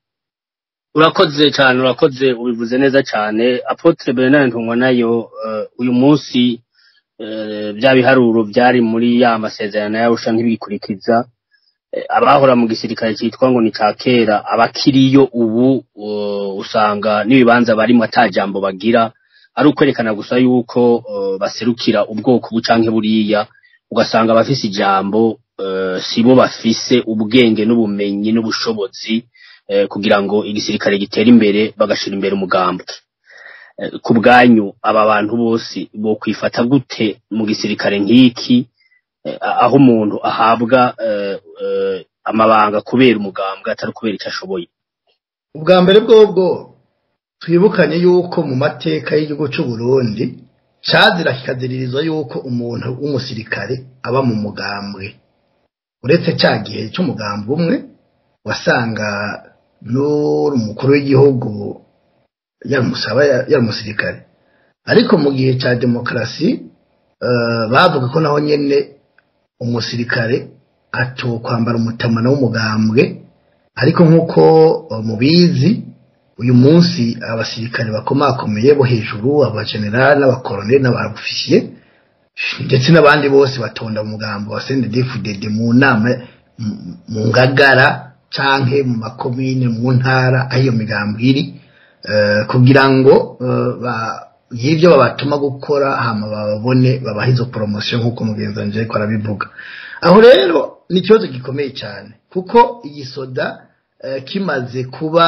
urakoze cyane urakoze ubivuze neza cyane apotre bernard ntungwa nayo eh, uyu munsi eh, bya biharuro byari muri ya masezerano yarusha ntibikurikiza Eh, abahora mu gisirikare cyitwa ngo ni ca kera abakiriyo ubu uh, usanga n'ibibanza barimo ata jambo bagira ari ukwerekana gusa yuko uh, baserukira ubwoko bucanke buriya ugasanga abafise ijambo uh, sibo bafise ubwenge n'ubumenyi n'ubushobozi eh, kugira ngo igisirikare gitere imbere bagashira imbere umugambwe Eh, ku bwanyu aba bantu bose bo kwifata gute mu gisirikare nk'iki eh, aho umuntu ahabwa eh, eh, amabanga kubera umugambwe atari kubera icyo ashoboye ubwa mbere bwobwo twibukanye yuko mu mateka y'igihugu cy'u Burundi cazira kikaziririzwa yuko umuntu w'umusirikare aba mu mugambwe uretse cya gihe cy'umugambi umwe wasanga n'uri umukuru w'igihugu yamusaba yari umusirikare ariko mu gihe cya demokarasi eh, bavuga ko naho nyene umusirikare atokwambara umutamana w'umugambwe ariko nk'uko eh, mubizi uyu munsi abasirikare bakomakomeye bo hejuru abajenerali n'abakoloneli n'abofisiye ndetse n'abandi bose batonda mu mugambo wa CNDD-FDD mu nama m- mu ngagara canke mu makomine mu ntara aho iyo migambo iri eh, kugira ngo eh, ba- y'ibyo babatuma gukora hama babone babaha izo poromosiyo nk'uko mugenzi wanje ariko arabivuga aho rero ni ikibazo gikomeye cyane kuko igisoda eh, kimaze kuba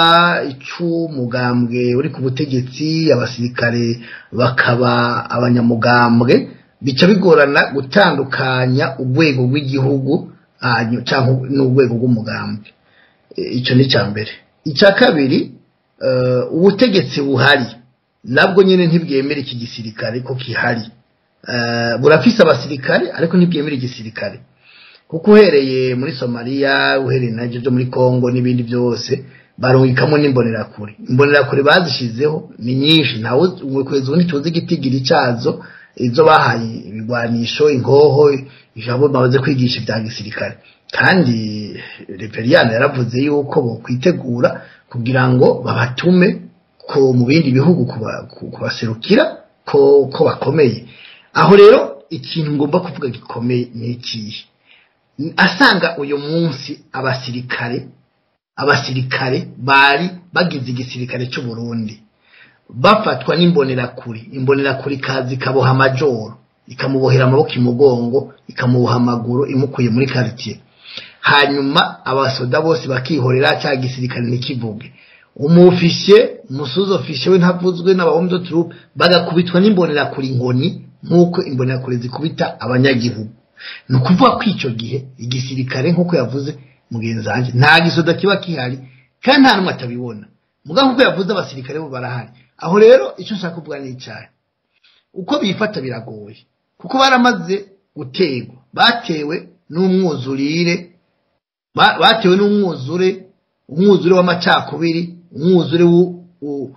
ic'umugambwe uri ku butegetsi abasirikare bakaba abanyamugambwe bica bigorana gutandukanya urwego rw'igihugu hanyu- cyangwa n'urwego rw'umugambwe E, icyo ni icya mbere icya kabiri eh, ubutegetsi buhari nabwo nyine ntibwemera iki gisirikare ko kihari Eh, burafise abasirikare ariko ntibwemera igisirikare kuko uhereye muri somaliya uhereye na byo muri congo n'ibindi byose barungikamo n'imbonerakure imbonerakure bazishizeho ni nyinshi ntawe kugeza ubu ntituzi igitigiri cyazo izo bahaye ibigwanisho ingoho ijambo bamaze kwigisha ibya gisirikare kandi reperiyani yaravuze yuko bokwitegura kugira ngo babatume ko mu bindi bihugu kuba- ku- kubaserukira ko ko bakomeye aho rero ikintu ngomba kuvuga gikomeye ni ikihe asanga uyu munsi abasirikare abasirikare bari bagize igisirikare cy'u Burundi bafatwa n'imbonerakure imbonerakure ikaza ikaboha amajoro ikamubohera amaboko imugongo ikamuboha amaguru imukuye muri quartier hanyuma abasoda bose bakihorera cya gisirikare ntikivuge umufishe umusuzi ofishe we ntavuzwe n'abahomdo troupe bagakubitwa n'imbonerakure inkoni nk'uko imbonerakure zikubita abanyagihugu ni ukuvuga ko icyo gihe igisirikare nk'uko yavuze mugenzi wanjye nta gisoda kiba kihari kandi nta n'umwe atabibona mugabo nk'uko yavuze abasirikare bo barahari aho rero icyo nshaka kuvuga ni icyaha uko bifata biragoye kuko baramaze gutegwa batewe n'umwuzurire ba- batewe n'umwuzure umwuzure w'amacakubiri umwuzure w'u- w'u-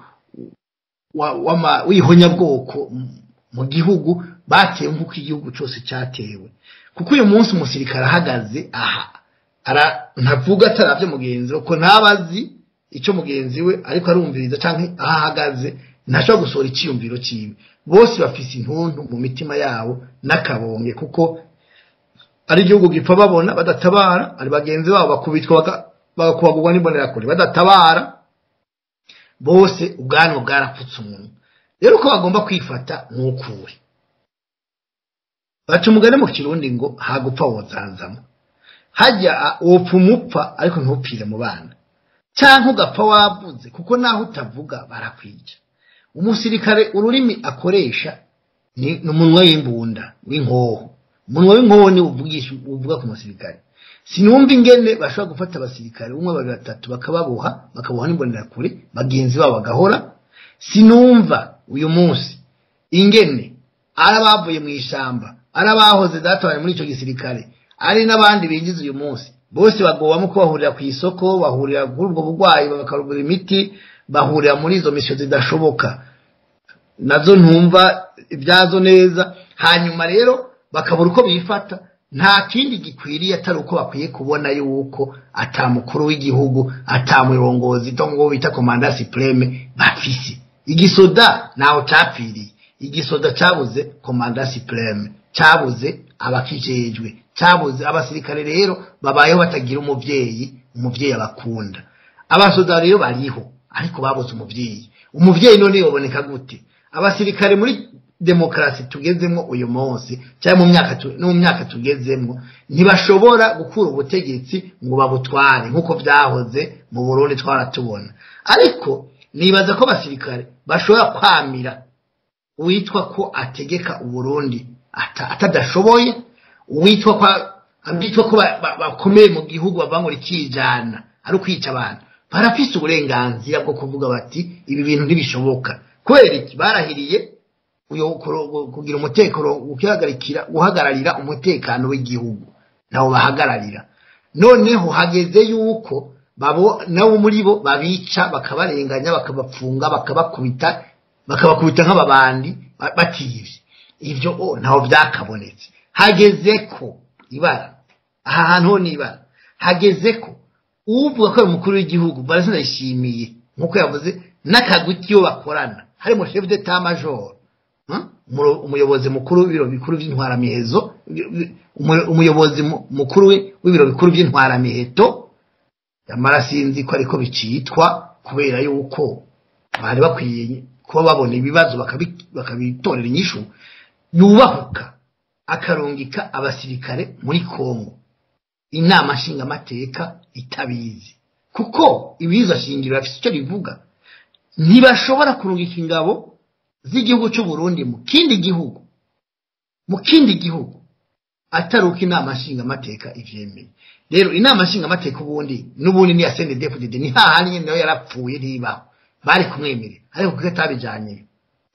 wa- w'ama- w'ihonyabwoko m- mu gihugu batewe nk'uko igihugu cyose cyatewe kuko uyu munsi umusirikare ahagaze aha ara ntavuga ataravye mugenzi we ko ntabazi icyo mugenzi we ariko arumviriza canke aho ahagaze ntashobora gusohora iciyumviro ciwe bose bafise intuntu mu mitima yabo n'akabonge kuko ari igihugu gipfa babona badatabara ari bagenzi babo bakubitwa baga- bagakubagurwa n'imbonerakure badatabara bose ubwanwa bwarapfutse umuntu rero uko bagomba kwifata ni ukuri baca umugani mu kirundi ngo hagupfa wozanzamo hajya wopfa umupfa ariko ntupfire mu bana cyangwa ugapfa wavuze kuko naho utavuga barakwica umusirikare ururimi akoresha ni ni umunwa w'imbunda w'inkoho umunwa w'inkoho ni uvugisha uvuga ku musirikare sinumva ingene bashobora gufata abasirikare umwe babiri batatu bakababoha bakaboha n'imbonerakure bagenzi babo bagahora sinumva uyu munsi ingene ari abavuye mu ishyamba ari abahoze databaye muri icyo gisirikare ari n'abandi binjiza uyu munsi bose bagowamo ko bahurira ku isoko bahurira kuri ubwo burwayi bakarugura imiti bahurira muri izo misiyo zidashoboka nazo ntumva ibyazo neza hanyuma rero bakabura uko bifata nta kindi gikwiriye atari uko bakwiye kubona yuko ata mukuru w'igihugu ata murongozi ngo bita komanda supreme bafise igisoda ntaho capfiriye igisoda cabuze komanda supreme cabuze abakijejwe cabuze abasirikare rero babayeho batagira umuvyeyi umuvyeyi abakunda abasoda rero bariho ariko babuze umuvyeyi umuvyeyi none yoboneka gute abasirikare muri demokarasi tugezemo uyu munsi cyangwa mu myaka tu- no mu myaka tugezemo ntibashobora gukura ubutegetsi ngo babutware nk'uko byahoze mu Burundi twaratubona ariko nibaza ko abasirikare bashobora kwamira uwitwa ko ategeka uburundi ata- atadashoboye uwitwa ko abitwa ko ba- ba- bakomeye mu gihugu bavuga ngo rikijana ari ukwica abantu barafise uburenganzira bwo kuvuga bati ibi bintu ntibishoboka kubera iki barahiriye uyo- kuro- kugira umutekano ukihagarikira guhagararira umutekano w'igihugu nabo bahagararira noneho hageze yuko babo nabo muri bo babica bakabarenganya bakabapfunga bakabakubita bakabakubita nk'ababandi ba- batiyivye ivyo o ntaho byakabonetse hageze ko ibara aha hantu ho nibara hageze ko uvuga ko ari umukuru w'igihugu barazindayishimiye nk'uko yavuze n'akagwi k'iyo bakorana harimo chef d'etat major Hmm? Umuro- umuyobozi mukuru w'ibiro bikuru by'intwaramihezo umu- umuyobozi mu- mukuru wi- w'ibiro bikuru by'intwaramiheto yamara sinzi ko ariko bicitwa kubera yuko bari bakwiye kuba babona ibibazo bakabi- bakabitorera inyishu yubahuka akarungika abasirikare muri kongo inama nshingamateka itabizi kuko ibiza shingiro bafite icyo bivuga ntibashobora kurungika ingabo z'igihugu cy'u Burundi mu kindi gihugu mu kindi gihugu atari uko inama nshingamateka ivyemeye rero inama nshingamateka ubundi n'ubundi ni ya CNDD-FDD ni hahandi nyene nayo yarapfuye ntibaho bari kumwemerera ariko kuko atabijanye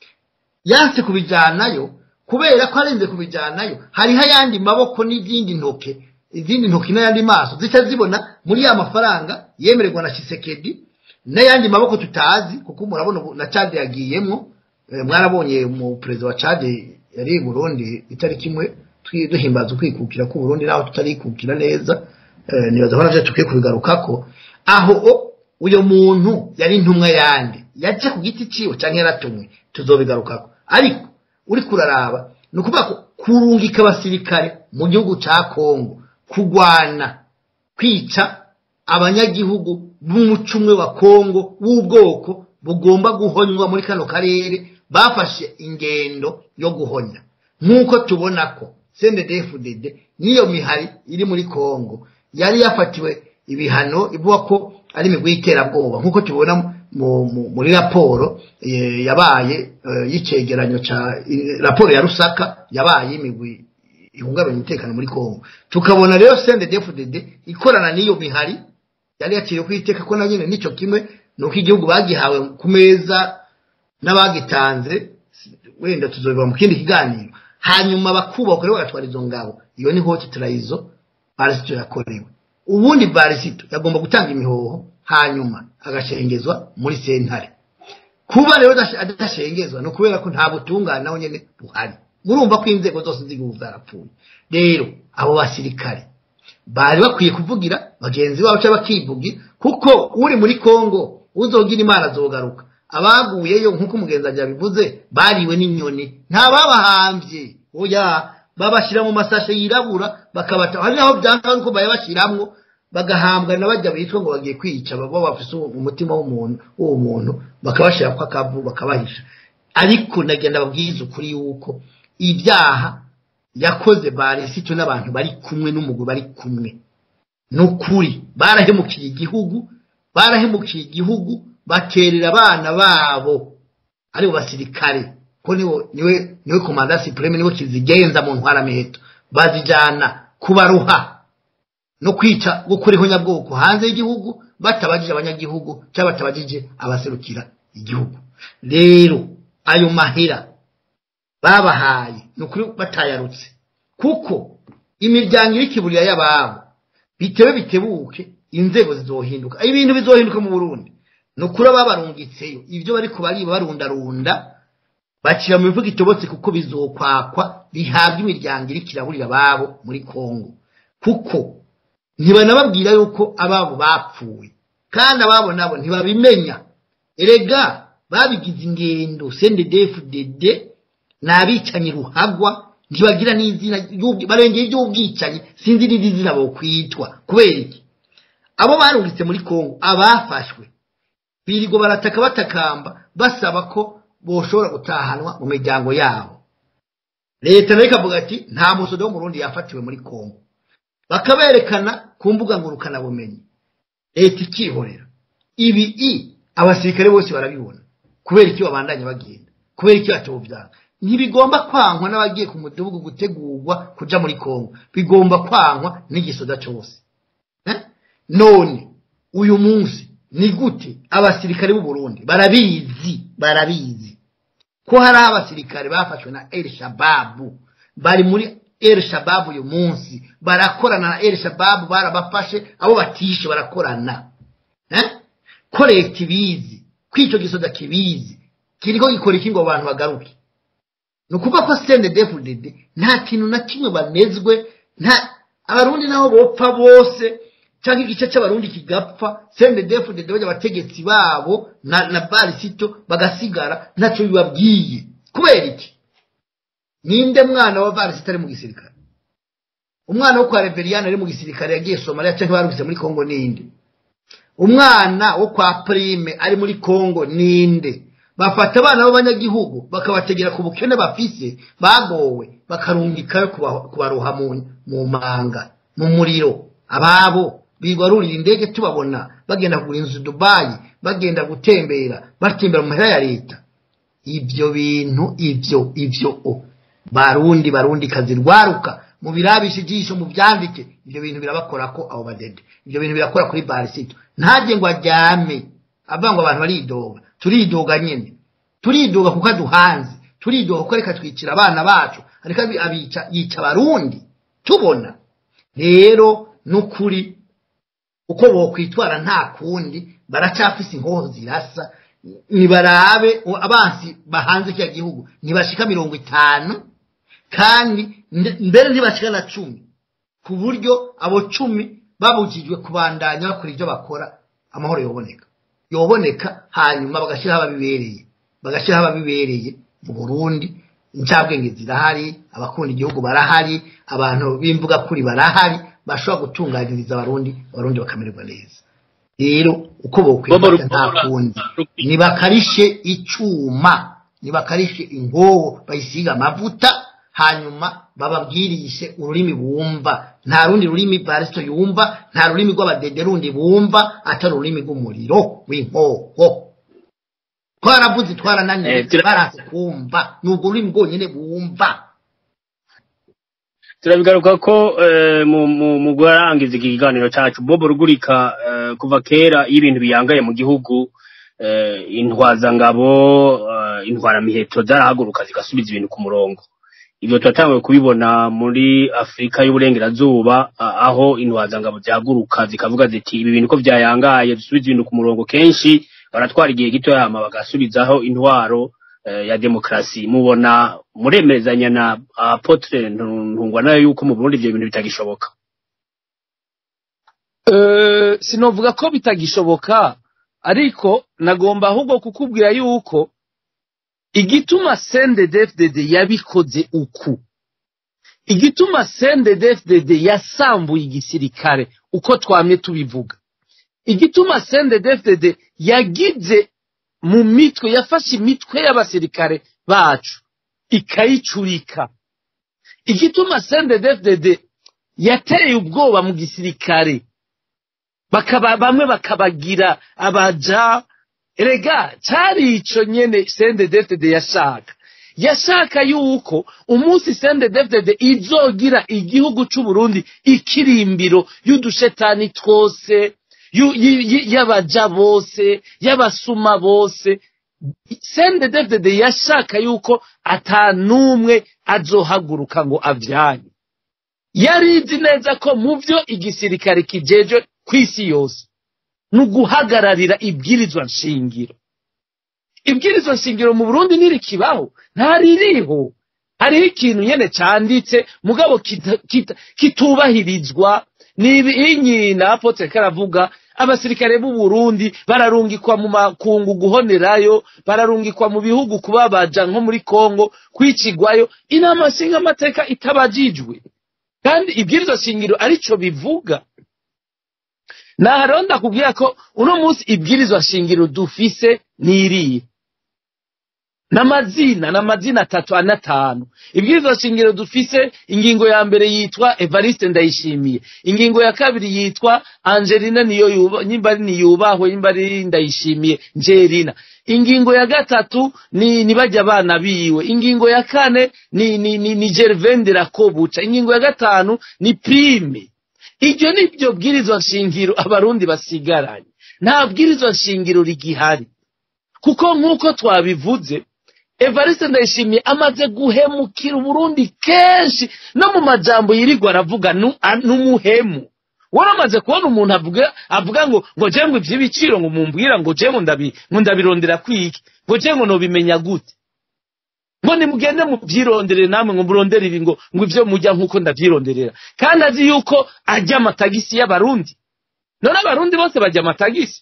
yanse kubijanayo kubera ko arenze kubijanayo hariho ayandi maboko n'izindi ntoke izindi ntoki n'ayandi maso zica zibona muri ya mafaranga yemererwa na Chisekedi n'ayandi maboko tutazi kuko murabona ubu na Chad yagiyemwo Eh, mwarabonye mu perezida wa Chad yari i Burundi itariki imwe twi- duhimbaza ukwikukira ku Burundi naho tutarikukira neza eh, nibaza ko navyo tukwiye kubigarukako aho o- uyo muntu yari intumwa yandi yaje ku giti ciwe canke yaratumwe tuzobigarukako ariko uri kuraraba ni ukuvuga ko kurungika abasirikare mu gihugu ca Kongo kugwana kwica abanyagihugu b'umucumwe wa Kongo w'ubwoko bugomba guhonywa muri kano karere bafashe ingendo yo guhonya nk'uko tubona ko CNDD-FDD n'iyo mihari iri muri Kongo yari yafatiwe ibihano ivuga ko ari imigwi y'iterabwoba nk'uko tubona mu, mu, muri raporo eh, yabaye eh, y'icegeranyo ca i- raporo ya Rusaka yabaye imigwi ihungabanya umutekano muri Kongo tukabona rero CNDD-FDD ikorana n'iyo mihari yari yakiriye kwiteka ko na nyine nico kimwe nuko igihugu bagihawe ku meza n'abagitanze wenda tuzobiva mu kindi kiganiro hanyuma bakubaka rero bagatwara izo ngabo iyo ni hoti turayizo barisito yakorewe ubundi barisito yagomba gutanga imihoho hanyuma agashengezwa muri sentare kuba rero adashe- adashengezwa ni ukubera ko nta butungane naho nyene buhari murumva ko inzego zose z'igihugu zarapfuye rero abo basirikare bari bakwiye kuvugira bagenzi babo cyangwa bakivugira kuko uri muri kongo uzogira imana azogaruka abaguyeyo nk'uko umugenzi wanjye yabivuze bariwe n'inyoni nta babahambye oya babashyira mu masashe yirabura bakabata hari naho byanga ko bayabashyiramwo bagahambwa na bajya bitwa ngo bagiye kwica baba bafise umutima w'umuntu w'uwo muntu bakabashyira ko akavu bakabahisha ariko nagenda babwiza ukuri yuko ibyaha yakoze baresito n'abantu bari kumwe n'umugwi bari kumwe ni ukuri barahemukiye igihugu barahemukiye igihugu baterera abana babo aribo basirikare ko niwe niwe niwe komanda supreme niwe kizigenza mu ntwaramiheto bazijana kubaruha no kwica gukuriho nyabwoko hanze y'igihugu batabajije abanyagihugu cyangwa batabajije abaserukira igihugu rero ayo mahera babahaye ni ukuri batayarutse kuko imiryango iri kiburira y'ababo bitewe bitebuke inzego zizohinduka ibintu bizohinduka mu burundi ni ukuri babarungitseyo ibyo bari kubariba barundarunda bakira mu bivuga itobotse kuko bizokwakwa bihabwa imiryango iri kiraburira ababo muri kongo kuko ntibanababwira yuko ababo bapfuye kandi ababo nabo ntibabimenya erega babigize ingendo cndfdd ni abicanyi ruhagwa ntibagira n'izina barengeye iby'ubwicanyi sinzi n'indi zina bokwitwa kubera iki abo barungitse muri kongo abafashwe birirwa barataka batakamba basaba ko boshobora gutahanwa mu miryango yabo leta nayo ikavuga ati nta musodo wo mu rundi yafatiwe muri kongo bakaberekana ku mbuga ngurukanabumenyi leta ikihorera ibi i abasirikare bose barabibona kubera iki babandanya bagenda kubera iki batobyanga ntibigomba kwankwa n'abagiye ku mudugudu gutegurwa kuja muri kongo bigomba kwankwa n'igisoda cyose none uyu munsi ni gute abasirikare b'u Burundi barabizi barabizi ko hari abasirikare bafashwe na El Shababu bari muri El Shababu uyu munsi barakorana na El Shababu barabafashe abo batishe barakorana eh ko leta ibizi ko icyo gisoda kibizi kiriko gikora iki ngo abantu bagaruke ni ukuvuga ko CNDD-FDD nta kintu na kimwe banezwe nta abarundi nabo bopfa bose cyangwa igice cy'abarundi kigapfa CNDD-FDD bajya abategetsi babo na, na barisito bagasigara ntacyo bibabwiye kubera iki ninde mwana wa barisito ari mu gisirikare umwana wo kwa Reveriyani ari mu gisirikare yagiye Somalia cyangwa barungitse muri Kongo ninde umwana wo kwa Prime ari muri Kongo ninde bafata abana b'abanyagihugu bakabategera ku bukene bafise bagowe bakarungikayo kubaroha mu manga mu muriro ababo bigarurira indege tubabona bagenda kugura inzu Dubai bagenda gutembera batembera mu mahera ya leta ibyo bintu ibyo ibyo o barundi barundi kazi rwaruka mu birabisha ijisho mu byandike ibyo bintu birabakora ko abo badede ibyo bintu birakora kuri barisito ntajye ngo ajyame avuga ngo abantu baridoga turidoga nyine turidoga kuko aduhanze turidoga kuko reka twicira abana bacu ariko abica yica abarundi tubona rero n'ukuri uko bokwitwara nta kundi baracafise inkoho zirasa nibarabe abansi bahanze kiriya gihugu ntibashika mirongo itanu kandi mbere ntibashika na cumi ku buryo abo cumi babujijwe kubandanya bakora ibyo bakora amahoro yoboneka yoboneka hanyuma bagashyiraho ababibereye bagashyiraho ababibereye mu burundi incabwenge zirahari abakunda igihugu barahari abantu b'imvuga kuri barahari bashobora gutunganyiriza abarundi abarundi bakamererwa neza rero uko bokwifata nta kundi nibakarishe icuma nibakarishe ingoho bayisiga amavuta hanyuma bababwirishe ururimi bumva nta rundi rurimi barisito yumva nta rurimi rw'abadede rundi bumva atari ururimi rw'umuriro w'inkoho twaravuze twarananiwe barase kumva ni urwo rurimi rwonyine bumva turabigaruka ko mu gurangiza iki kiganiro cyacu bobo rugurika kuva kera iyo ibintu biyangaye mu gihugu intwazangabo intwaramiheto zarahaguruka zigasubiza ibintu ku murongo ibyo turatangiye kubibona muri afurika y'uburengerazuba aho intwazangabo zihaguruka zikavuga ziti ibi bintu ko byayangaye dusubize ibintu ku murongo kenshi baratwara igihe gito yama bagasubizaho intwaro eh, ya demokarasi mubona muremezanya na apotre ntungwa nayo yuko mu Burundi ivyo bintu bitagishoboka Eh, sinovuga ko bitagishoboka ariko nagomba ahubwo kukubwira yuko igituma CNDD-FDD yabikoze uku igituma CNDD-FDD yasambuye igisirikare uko twamye tubivuga igituma CNDD-FDD yagize mu mitwe yafashe imitwe y'abasirikare bacu ikayicurika igituma CNDD-FDD yateye ubwoba mu gisirikare bakaba bamwe bakabagira abaja erega cari ico nyene CNDD-FDD yashaka yashaka yuko umunsi CNDD-FDD izogira igihugu c'u Burundi ikirimbiro y'udushetani twose yu- y- y- y'abaja bose y'abasuma bose CNDD-FDD yashaka yuko ata n'umwe azohaguruka ngo avyanye yari izi neza ko mu vyo igisirikare kijeje kw'isi yose ni uguhagararira ibwirizwa nshingiro ibwirizwa nshingiro mu burundi ntirikibaho ntaririho hariho ikintu nyene canditse mugabo kita- kita- kitubahirizwa nibi na apotre karavuga abasirikare b'u Burundi bararungikwa mu makungu guhonerayo bararungikwa mu bihugu kubabaja nko muri Kongo kwicigwayo inama nshinga amateka itabajijwe kandi ibwirizwa shingiro arico bivuga naha rero ndakubwira ko uno munsi ibwirizwa shingiro dufise niriye n'amazina n'amazina atatu ane atanu ibwirizwa shingiro dufise ingingo ya mbere yitwa evariste ndayishimiye ingingo ya kabiri yitwa angelina niyo yuba nyimba ari niyubahwe nyimba ari ndayishimiye njerina ingingo ya gatatu ni nibajya abana biwe ingingo ya kane ni ni ni, ni gervende rakobuca ingingo ya gatanu ni prime iryo ni byo bwirizwa nshingiro abarundi basigaranye nta bwirizwa nshingiro rigihari kuko nk'uko twabivuze evariste ndayishimiye amaze guhemukira uburundi kenshi no mu majambo yirirwa aravuga nu- a- n'umuhemu waramaze kubona umuntu avuga avuga ngo ngo je ngo ivy'ibiciro ngo mumbwira ngo je ngo ndabi ngo ndabirondera kwiki ngo je ngo nobimenya gute ngo nimugende muvyirondere namwe ngo murondere ibi ngo ngo ivyo mujya nk'uko ndavyironderera kandi azi yuko ajya amatagisi y'abarundi none abarundi bose bajya amatagisi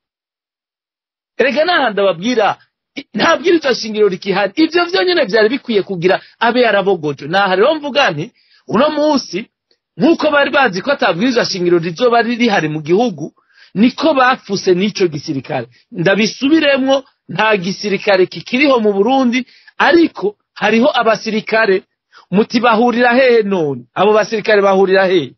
erega n'ahandi ababwira i- nta bwirizwa shingiro rikihari ivyo vyonyene vyari bikwiye kugira abe yarabogoje naha rero mvuga nti uno munsi nk'uko bari bazi ko ata bwirizwa shingiro rizoba ri- rihari mu gihugu niko bapfuse n'ico gisirikare ndabisubiremwo nta gisirikare kikiriho mu burundi ariko hariho abasirikare muti bahurira hehe none abo basirikare bahurira hehe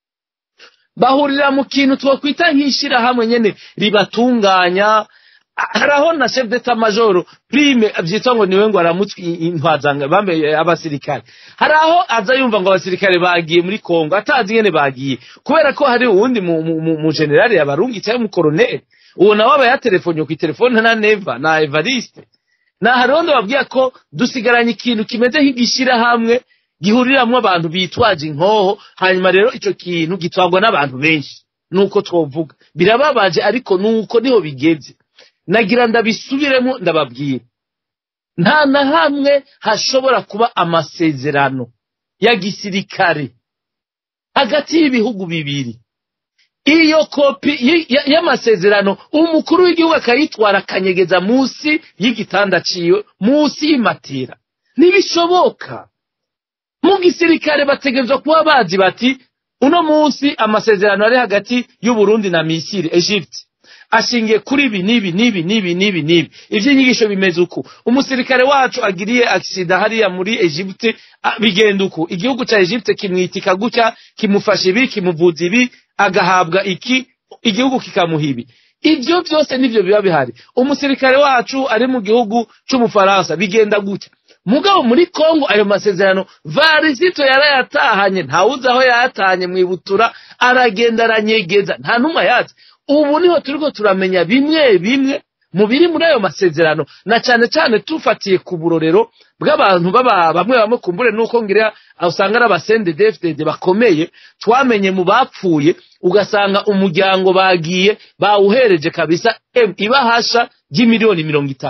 bahurira mu kintu twokwita nk'ishirahamwe nyene ribatunganya haraho na chef d'etat major prime vyitwa ngo niwe ngo aramutswe intwazanga bambaye abasirikare haraho aza yumva ngo abasirikare bagiye muri Kongo atazi ngene bagiye kubera ko hari uwundi mu, mu, mu, mu general yabarungi cyangwa mu colonel uwo nawe aba yatelefonye ku telefone na Neva na Evariste na hariho ndababwira ko dusigaranye ikintu kimeze nk'igishirahamwe gihuriramwo abantu bitwaje inkoho hanyuma rero ico kintu gitwagwa n'abantu benshi nuko twovuga birababaje ariko nuko niho bigeze nagira ndabisubiremo ndababwira nta na hamwe hashobora kuba amasezerano ya gisirikare hagati y'ibihugu bibiri iyo kopi y- y- y'amasezerano umukuru w'igihugu akayitwara akanyegeza munsi y'igitanda ciwe munsi y'imatera ntibishoboka mu gisirikare bategerezwa kuba bazi bati uno munsi amasezerano ari hagati y'uburundi na misiri egypte ashingiye kuri ibi n'ibi n'ibi n'ibi n'ibi n'ibi ivy'inyigisho bimeze uku umusirikare wacu agiriye aksida hariya muri egypte a- bigenda uku igihugu ca egypte kimwitika gutya kimufasha ibi kimuvuza ibi agahabwa iki igihugu kikamuha ibi ivyo vyose nivyo biba bihari umusirikare wacu ari mu gihugu c'ubufaransa bigenda gutya mugabo muri kongo ayo masezerano varisito yarayatahanye ntawuzi aho yayatahanye mwibutura aragenda aranyegeza nta numwe ayazi ubu niho turiko turamenya bimwe bimwe mu biri muri ayo masezerano na cane cane tufatiye ku burorero bw'abantu baba bamwe bamwe kumbure nuko ngira usanga ari abasende DFDD bakomeye twamenye mu bapfuye ugasanga umuryango bagiye bawuhereje kabisa em, ibahasha ry'imiliyoni mirongo itanu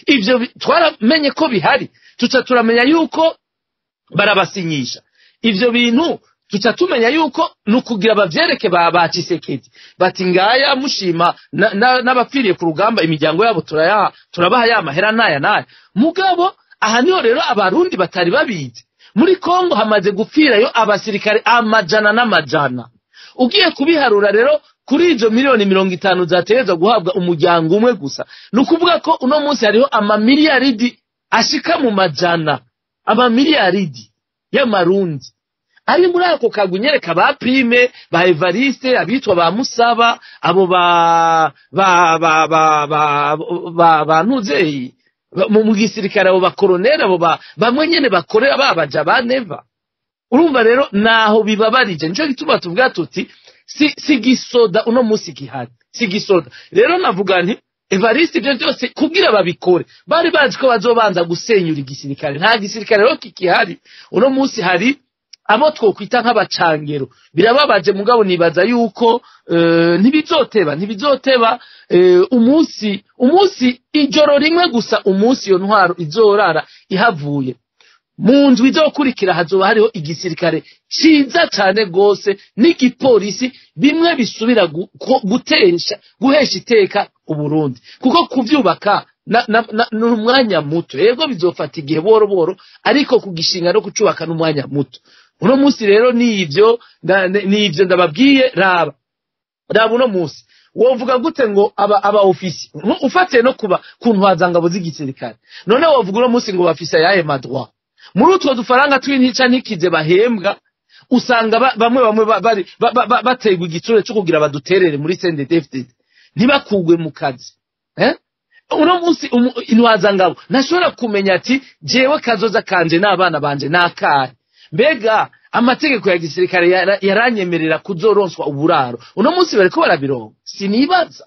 ivyo bi- twaramenye ko bihari tuca turamenya yuko barabasinyisha ivyo bintu tuca tumenya yuko ni ukugira bavyereke ba ba Tshisekedi bati ngaya mushima na- na- n'abapfiriye ku rugamba imiryango yabo turayaha turabaha ya mahera n'aya n'aya mugabo aha niho rero abarundi batari babizi muri kongo hamaze gupfirayo abasirikare amajana n'amajana ugiye kubiharura rero kuri izo miliyoni mirongo itanu zategerezwa guhabwa umuryango umwe gusa ni ukuvuga ko uno munsi hariho amamiliyaridi ashika mu majana amamiliyaridi y'amarundi ari muri ako kagwi nyereka ba prime ba evariste abitwa ba musaba abo ba ba ba ba ba ba ba ntuzeyi ba- mu mu gisirikare abo bakoroneri abo ba bamwe nyene bakorera babaja ba neva urumva rero naho bibabarije nico gituma tuvuga tuti si, si gisoda uno musi gihari si gisoda rero navuga nti evariste ivyo vyose kugira babikore bari bazi ko bazobanza gusenyura igisirikare nta gisirikare rero kikihari uno musi hari abo twokwita nk'abacangero birababaje mugabo nibaza yuko eh, ntibizoteba ntibizoteba eh, umunsi umunsi ijoro rimwe gusa umunsi iyo ntwaro izorara ihavuye mu nzu izokurikira hazoba hariho igisirikare ciza cane gose n'igipolisi bimwe bisubira gu- ko- gutesha guhesha iteka uburundi kuko kuvyubaka na- na- na- ni umwanya muto yego bizofata igihe boro boro ariko kugishinga no kucubaka n'umwanya muto uno munsi rero nivyo nda- nivyo ndababwiye raba raba uno munsi wovuga gute ngo aba aba ofisi Nko ufatiye no kuba ku ntwazangabo z'igisirikare none wovuga uno munsi ngo bafise ayahe madroit muri utwo dufaranga tw'intica ntikize bahembwa usanga ba- bamwe bamwe ba- bari ba- ba- ba- baterwa igitsure cyo kugira baduterere muri CNDD-FDD ntibakugwe mu kazi eh uno munsi umu- intwazangabo ntashobora kumenya ati jewe kazoza kanje n'abana banje nakahe mbega amategeko ya gisirikare yara- yaranyemerera kuzoronswa uburaro uno munsi bariko barabironka sinibaza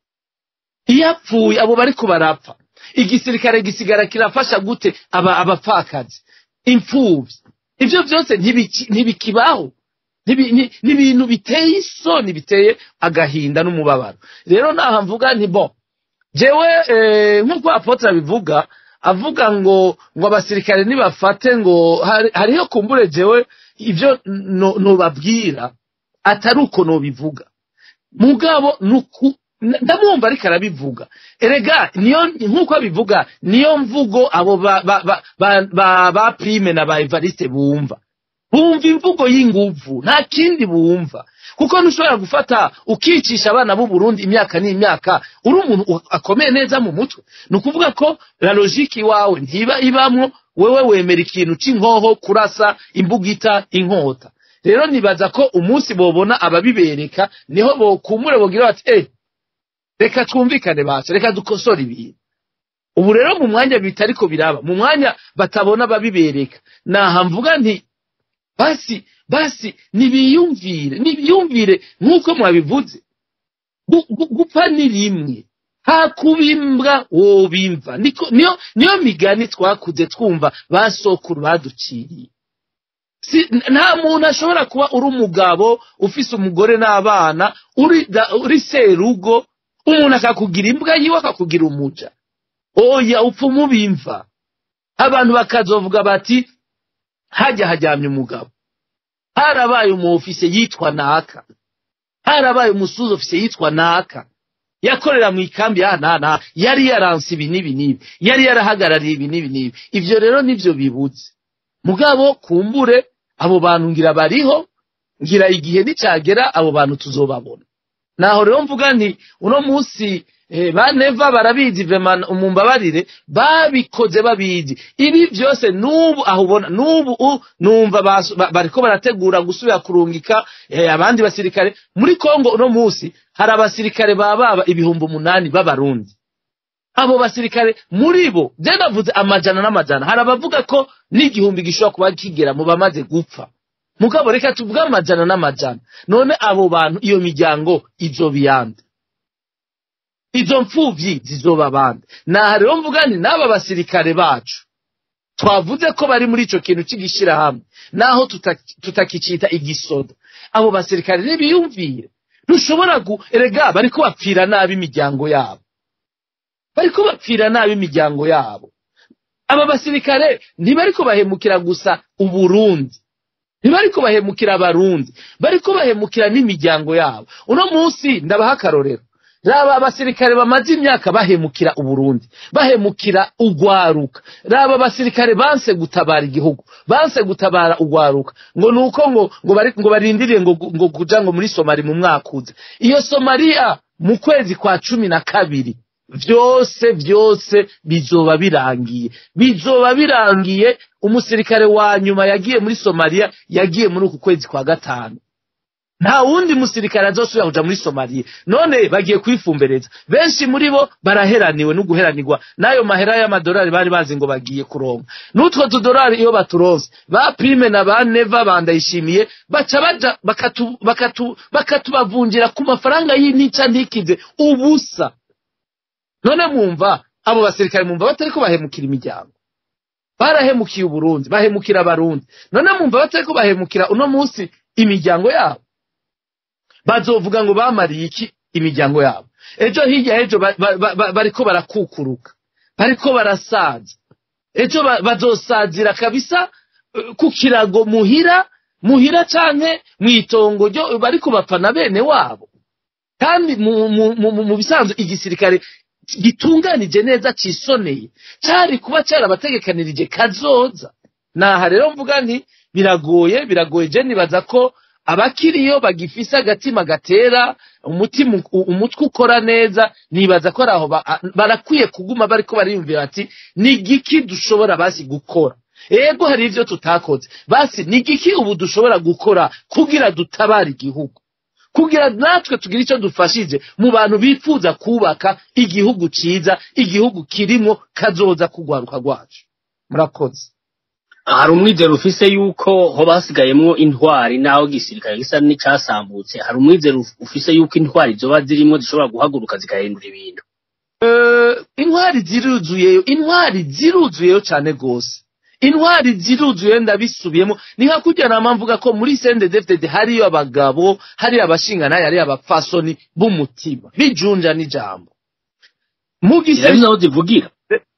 iyo apfuye abo bariko barapfa igisirikare gisigara kirafasha gute aba abapfakazi imfuvyi ivyo vyose ntibiki- ntibikibaho Ntibi- ni ni ibintu biteye isoni biteye agahinda n'umubabaro rero naha mvuga nti bo jewe eh, nk'uko apotre abivuga avuga ngo ngo abasirikare nibafate ngo hari- hariho kumbure jewe ivyo no- nobabwira atari uko nobivuga mugabo nuku n- ndamwumva ariko arabivuga erega niyo nk'uko abivuga niyo mvugo abo ba ba ba ba, ba, ba prime na ba evariste bumva bumva imvugo y'inguvu nta kindi bumva kuko ntushobora gufata ukicisha abana b'u Burundi imyaka n'imyaka uri umuntu u- akomeye neza mu mutwe ni ukuvuga ko la logique iwawe ntiba ibamwo wewe wemera ikintu c'inkoho kurasa imbugita inkota rero nibaza ko umunsi bobona ababibereka niho bokumure bogira bati eh reka twumvikane bacu reka dukosore ibintu ubu rero mu mwanya bitariko biraba mu mwanya batabona ababibereka naha mvuga nti basi basi nibiyumvire nibiyumvire nk'uko mwabivuze Gu- gu- gupfa ni rimwe hakubimbwa wobimva niko niyo niyo migani twakuze twumva ba sokuru baduciriye si, nta muntu ashobora kuba uri umugabo ufise umugore n'abana uri, da- uri serugo umuntu akakugira imbwa yiwe akakugira umuja oya upfa umubimva abantu bakazovuga bati hajya hajyamye umugabo harabaye umu ofise yitwa naka harabaye umusuzi ofise yitwa naka yakorera mu ikambi ya nana yari yaranse ibi n'ibi n'ibi yari yarahagarariye ibi n'ibi n'ibi ivyo rero nivyo bibuze mugabo kumbure abo bantu ngira bariho ngira igihe nicagera abo bantu tuzobabona naho rero mvuga nti uno munsi eh, baneva barabizi vema umumbabarire babikoze babizi ibi byose nubu aho ubona nubu u- numva basu- ba- bariko barategura gusubira kurungika eh, abandi basirikare muri Kongo uno munsi hari abasirikare bababa ibihumbi umunani b'abarundi abo basirikare muri bo je navuze amajana n'amajana hari abavuga ko n'igihumbi gishobora kuba kigera mu bamaze gupfa mugabo reka tuvuge amajana n'amajana none abo bantu iyo miryango izobiyande izo mfuvyi zizoba bande naha rero mvuga nti n'aba basirikare bacu twavuze ko bari muri ico kintu c'igishirahamwe naho tuta- tutakicita igisoda abo basirikare ntibiyumvire ntushobora gu erega bariko bapfira nabi imiryango yabo bariko bapfira nabi imiryango yabo aba basirikare ntibariko bahemukira gusa uburundi ntibariko bahemukira abarundi bariko bahemukira n'imiryango yabo uno munsi ndabaha akarorero raba abasirikare bamaze imyaka bahemukira uburundi bahemukira ugwaruka raba abasirikare banse gutabara igihugu banse gutabara ugwaruka ngo nuko ngo ngo, bari, ngo barindiriye ngo, ngo kuja ngo muri somali mu mwaka uza iyo somaliya mu kwezi kwa cumi na kabiri vyose vyose bizoba birangiye bizoba birangiye umusirikare wa nyuma yagiye muri somaliya yagiye muri uku kwezi kwa gatanu nta wundi musirikare azosubira kuja muri somaliya none bagiye kwifumbereza benshi muri bo baraheraniwe no guheranirwa n'ayo mahera y'amadolari bari bazi ngo bagiye kuronka n'utwo tudolari iyo baturonse ba prime na ba neva bandayishimiye baca baja bakatu, bakatu, bakatubavunjira ku mafaranga y'intica ntikize ubusa none mwumva abo basirikare mwumva batariko bahemukira imiryango barahemukiye uburundi bahemukira abarundi none mwumva batariko bahemukira uno munsi imiryango yabo bazovuga ngo bamariye iki imiryango yabo ejo hirya ejo ba- ba- ba- ba- bariko barakukuruka bariko barasaza ejo ba- bazosazira kabisa eh, ku kirago muhira muhira canke mw'itongo ryo bariko bapfa na bene wabo kandi mu, mu, mu, mu, mu bisanzwe igisirikare gitunganije neza cisoneye cari kuba carabategekanirije kazoza naha rero mvuga nti biragoye biragoye je nibaza ko abakiriyo bagifise agatima gatera umutima u- umutwe ukora neza nibaza ko araho ba- a- barakwiye kuguma bariko bariyumvira ati ni igiki dushobora basi gukora ego hari ivyo tutakoze basi ni igiki ubu dushobora gukora kugira dutabare igihugu kugira natwe tugire icyo dufashije mu bantu bifuza kubaka igihugu ciza igihugu kirimwo kazoza kugwaruka rwacu murakoze hari umwizero ufise yuko ho basigayemwo intwari naho gisirikare gisa n'icasambutse hari umwizero uf- ufise yuko intwari zoba zirimwo zishobora guhaguruka zigahindura ibintu Eh, intwari ziruzuyeyo intwari ziruzuyeyo cyane gose intwari ziruzuye ndabisubiyemo ni nka kurya nama mvuga ko muri sendedefdede hariyo abagabo hariyo abashinganaye hariyo abapfasoni b'umutima bijunja n'ijambo mu zirabi gisirikare naho zivugira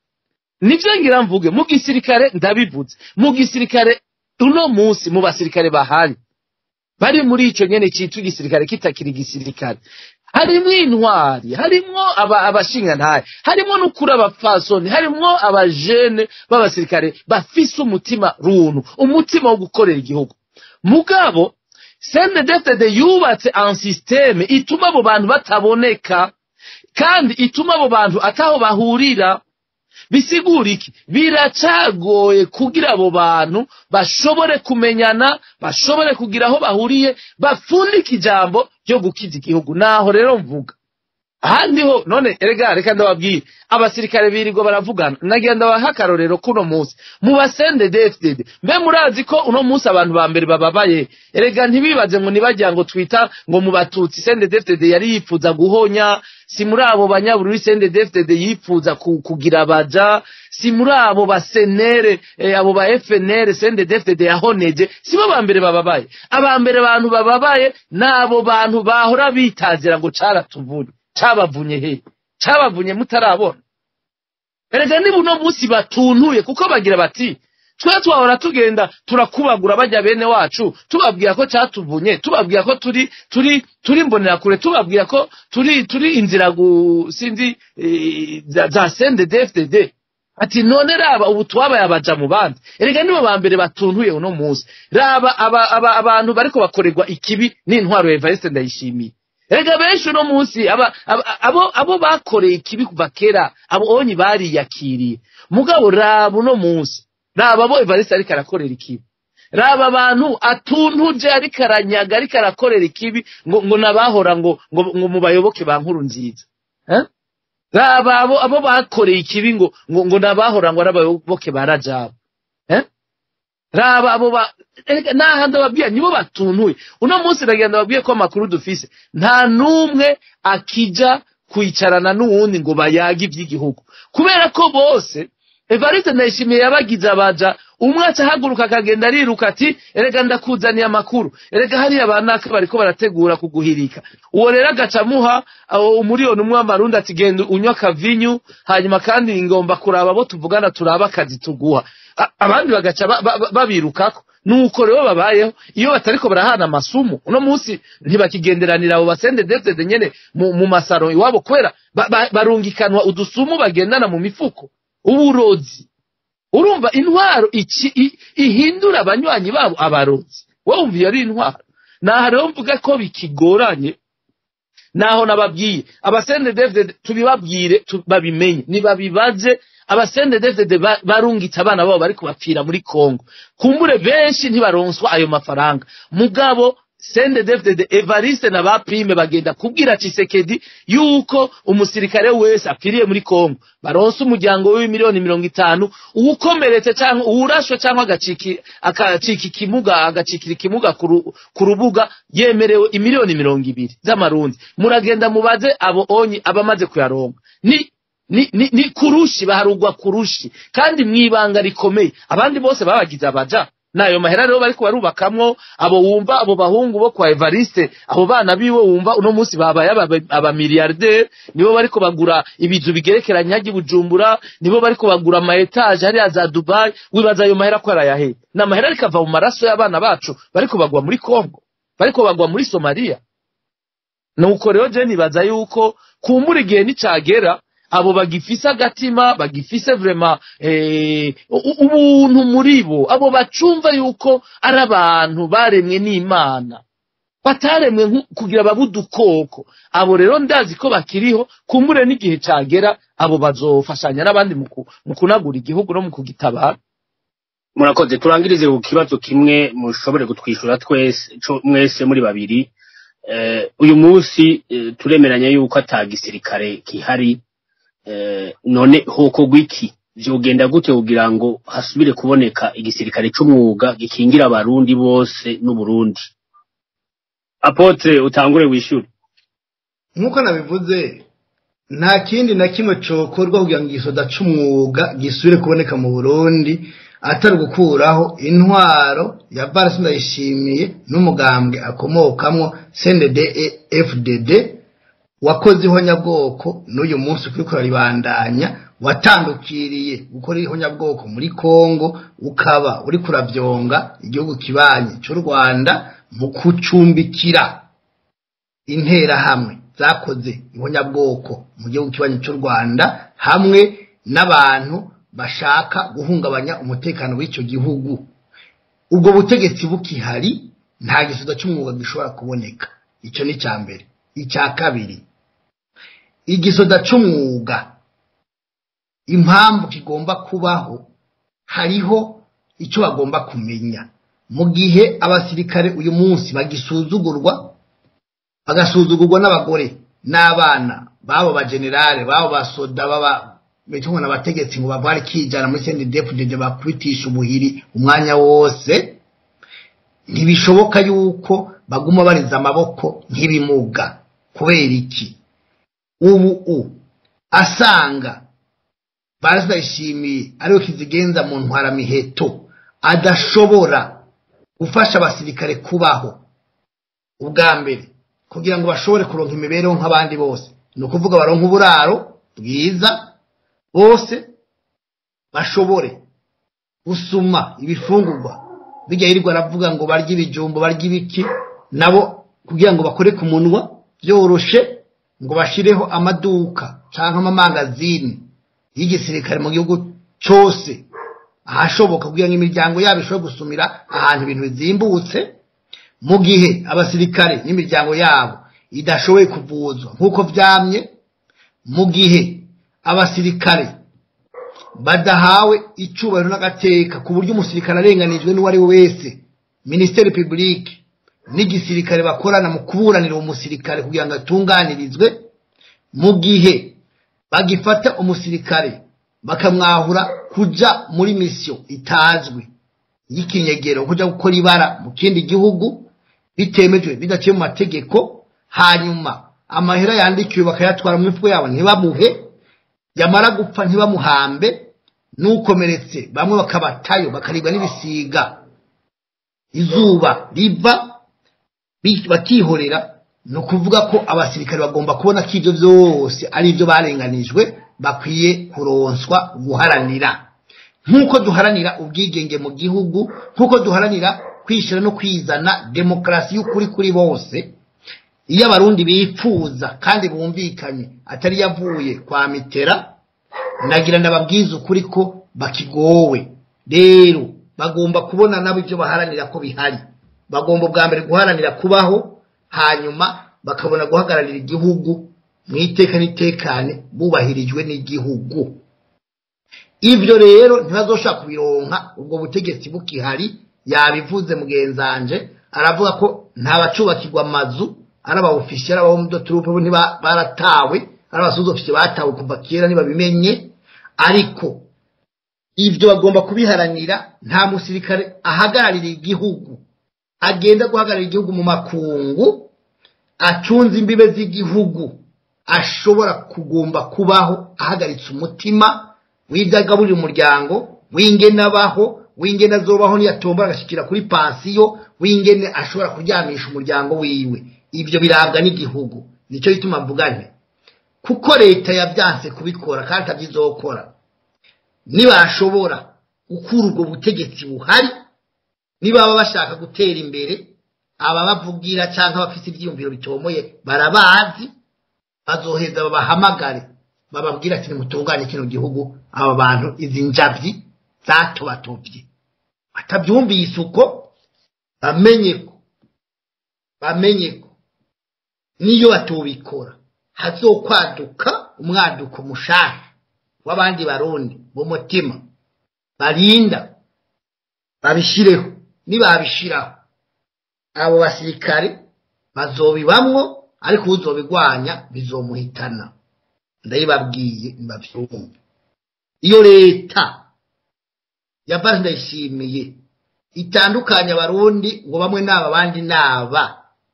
nivyo ngira mvuge mu gisirikare ndabivuze mu gisirikare uno munsi mu basirikare bahari bari muri ico nyene citwa igisirikare kitakiri igisirikare harimwo intwari harimwo aba- abashingantahe harimwo n'ukuri abapfasoni harimwo abajene b'abasirikare bafise umutima runtu umutima wo gukorera igihugu mugabo sendedefdede yubatse an systeme ituma abo bantu bataboneka kandi ituma abo bantu ataho bahurira bisigura iki biracagoye kugira abo bantu bashobore kumenyana bashobore kugira aho bahuriye bapfundike ijambo ryo gukiza igihugu naho rero mvuga ahandi ho none erega reka ndababwire abasirikare birirwa baravugana nagira ndabaha akarorero kuno munsi mu basende dfdd mbe murazi ko uno munsi abantu ba mbere bababaye erega ntibibaze ngo nibagira ngo twita ngo mu batutsi sende dfdd yari yifuza guhonya si muri abo banyabururi sende dfdd yifuza ku- kugira abaja si muri abo basenere eh, abo ba fnr sende dfdd yahoneje si bo ba mbere bababaye aba mbere bantu bababaye ni abo bantu bahora bitazira ngo caratuvunye cabavunye he cabavunye mutarabona erega niba uno munsi batuntuye kuko bagira bati twe twahora tugenda turakubagura bajya bene wacu tubabwira ko catuvunye tubabwira ko turi turi turi mbonerakure tubabwira ko turi turi inzira gu sinzi eh, za, za sende dfdd ati none raba ubu twabaye abaja mu bandi erega nibo ba mbere batuntuye uno munsi raba aba, aba, abantu bariko bakorerwa ikibi n'intwaro ya evariste ndayishimiye erega benshi uno munsi aba, aba, abo, abo bakoreye ikibi kuva kera abo onyi bariyakiriye mugabo raba uno munsi raba abo evariste ariko arakorera ikibi raba abantu atuntuje ariko aranyaga ariko arakorera ikibi ngo, ngo nabahora ngo, ngo, ngo mu bayoboke ba nkuru nziza eh? raba abo, abo bakoreye ikibi ngo, ngo, ngo nabahora ngo ari abayoboke ba rajabu eh? raba abo ba erega naha ndababwira nibo batuntuye uno munsi ndagira ndababwiye ko amakuru dufise nta n'umwe akija kwicarana n'uwundi ngo bayage ivy'igihugu kubera ko bose evariste ndayishimiye yabagize abaja umwe aca ahaguruka akagenda ariruka ati erega ndakuzaniye amakuru erega hariya banaka bariko barategura kuguhirika uwo rero agaca amuha aho umuriyoni umwe w'amarundi ati genda unywa akavinyu hanyuma kandi ngomba kuraba abo tuvugana turaba akazi tuguha A- abandi bagaca ba- ba- ba- babirukako nuko rero babayeho iyo batariko barahana amasumu uno munsi ntibakigenderanira abo basende devide nyene mu, mu masaro iwabo kubera ba, ba, barungikanwa udusumu bagendana mu mifuko uburozi urumva intwaro iki i- ihindura abanywanyi babo abarozi wowe wumva iyo ari intwaro naha rero mvuga ko bikigoranye naho nababwiye abasende devide tubibabwire tu- babimenye nibabibaze abasende devide ba- barungitse abana babo bariko bapfira muri kongo kumbure benshi ntibaronswa ayo mafaranga mugabo sende devide evariste na ba prime bagenda kubwira cisekedi yuko umusirikare wese apfiriye muri kongo baronse umuryango w'imiliyoni mirongo itanu uwukomeretse cyangwa uwurashwe cyangwa agaciki akacika ikimuga agacikira ikimuga ku ru- ku rubuga yemerewe imiliyoni mirongo ibiri z'amarundi muragenda mubaze abo onyi abamaze kuyaronka ni ni, ni, ni kurushi baharugwa kurushi kandi mwibanga rikomeye abandi bose babagize abaja nayo mahera rero bariko barubakamwo abo wumva abo bahungu bo kwa Evariste abo bana biwe wumva uno munsi babaye aba- abamiliyarderi nibo bariko bagura ibizu bigerekeranye hajya i Bujumbura nibo bariko bagura ama etage hariya za Dubai wibaza ayo mahera ko arayahe na mahera ariko ava mu maraso y'abana bacu bariko bagwa muri Congo bariko bagwa muri Somalia nuko rero je nibaza yuko kumbura igihe nicagera abo bagifise agatima bagifise vrema eh, u- ubuntu muri bo abo bacumva yuko ari abantu baremwe n'imana bataremwe nku- kugira babe udukoko abo rero ndazi ko bakiriho kumbure n'igihe cagera abo bazofashanya n'abandi mu ku- mu kunagura igihugu no mu kugitabara murakoze turangirize ku kibazo kimwe mushobore kutwishyura twese co- mwese muri babiri eh, uyu munsi eh, turemeranya yuko ata gisirikare kihari eh, none hokorwa iki vyogenda gute kugira ngo hasubire kuboneka igisirikare c'umwuga gikingira abarundi bose n'uburundi apotre utangure wishyure nk'uko nabivuze nta kindi na kimwe cokorwa kugira ngo igisoda c'umwuga gisubire kuboneka mu burundi atari gukuraho intwaro ya barasi ndayishimiye n'umugambwe akomokamwo cndd fdd wakoze ihonyabwoko n'uyu munsi ukiriko uraribandanya watandukiriye gukora ihonyabwoko muri kongo ukaba uri kuravyonga igihugu kibanyi c'u rwanda mu kucumbikira interahamwe zakoze ihonyabwoko mu gihugu kibanyi cy'u rwanda hamwe n'abantu bashaka guhungabanya umutekano w'icyo gihugu ubwo butegetsi bukihari nta gisubizo cy'umwuga gishobora kuboneka icyo ni icya mbere icya kabiri igisoda cy'umwuga impamvu kigomba kubaho hariho icyo bagomba kumenya mu gihe abasirikare uyu munsi bagisuzugurwa bagasuzugurwa n'abagore n'abana babo bagenerale babo basoda baba bitungwa n'abategetsi ngo bavare kijana muri sendi deputede bakubitisha ubuhiri umwanya wose ntibishoboka yuko baguma bariza amaboko nk'ibimuga kubera iki ubu u asanga barazayishimiye ariwe kizigenza mu ntwaramiheto adashobora gufasha abasirikare kubaho ubwa mbere kugira ngo bashobore kuronka imibereho nk'abandi bose ni ukuvuga baronka uburaro bwiza bose bashobore gusuma ibifungurwa bijya yirirwa aravuga ngo barye ibijumbo barye ibiki nabo kugira ngo bakore ku munwa byoroshe ngo bashireho amaduka cyangwa amamangazini y'igisirikare mu gihugu cyose ahashoboka kugira ngo imiryango yabo ishobore gusumira ahantu ibintu bizimbutse mu gihe abasirikare n'imiryango yabo idashoboye kuvuzwa nk'uko byamye mu gihe abasirikare badahawe icyubahiro n'agateka ku buryo umusirikare arenganijwe n'uwo ari we wese minisiteri pibulike n'igisirikare bakorana mu kuburanira uwo musirikare kugira ngo atunganirizwe mu gihe bagifata umusirikare bakamwahura kuja muri misiyo itazwi y'ikinyegero kuja gukora ibara mu kindi gihugu bitemejwe bidaciye mu mategeko hanyuma amahera yandikiwe bakayatwara mu mifuko yabo ntibamuhe yamara gupfa ntibamuhambe n'ukomeretse bamwe bakabatayo bakaribwa n'ibisiga izuba riva bi- bakihorera ni ukuvuga ko abasirikare bagomba kubona ko ibyo byose ari ibyo barenganijwe bakwiye kuronswa guharanira nk'uko duharanira ubwigenge mu gihugu nk'uko duharanira kwishyira no kwizana demokarasi y'ukuri kuri bose iyo abarundi bifuza kandi bumvikanye atari yavuye kwa mitera nagira ndababwiza ukuri ko bakigowe rero bagomba kubona nabo ibyo baharanira ko bihari bagomba bwa mbere guharanira kubaho hanyuma bakabona guhagararira igihugu mu iteka n'itekane bubahirijwe n'igihugu ibyo rero ntibazoshaka kubironka ubwo butegetsi bukihari yabivuze mugenzanje aravuga ko nta bacubakirwa amazu ari abawufisiye ari abawomudoturupe bo ntiba- baratawe ari abasuzofisiye batawe kuva kera ntibabimenye ariko ibyo bagomba kubiharanira nta musirikare ahagararira igihugu agenda guhagararira igihugu mu makungu acunze imbibe z'igihugu ashobora kugomba kubaho ahagaritse umutima w'ibyo agaburira umuryango w'ingene abaho w'ingene azobaho niyatombora agashyikira kuri pansiyo w'ingene ashobora kuryamisha umuryango wiwe ibyo birabwa n'igihugu nicyo gituma mvuga nti kuko leta yabyanse kubikora kandi atabyizokora nibashobora gukura ubwo butegetsi buhari nibaba bashaka gutera imbere ababavugira cyangwa abafite ibyiyumviro bitomoye barabazi bazoheza babahamagare bababwira ati nimutunganye kino gihugu aba bantu izi njabyi zatobatobye batabyumvise uko bamenye ko bamenye ko niyo batubikora hazokwaduka umwaduko mushasha w'abandi barundi b'umutima barinda babishireho nibabishiraho abo basirikare bazobibamwo ariko uzobigwanya bizomuhitana ndayibabwiye mbavyumve iyo leta yavaze ndayishimiye itandukanya abarundi ngo bamwe naba abandi naba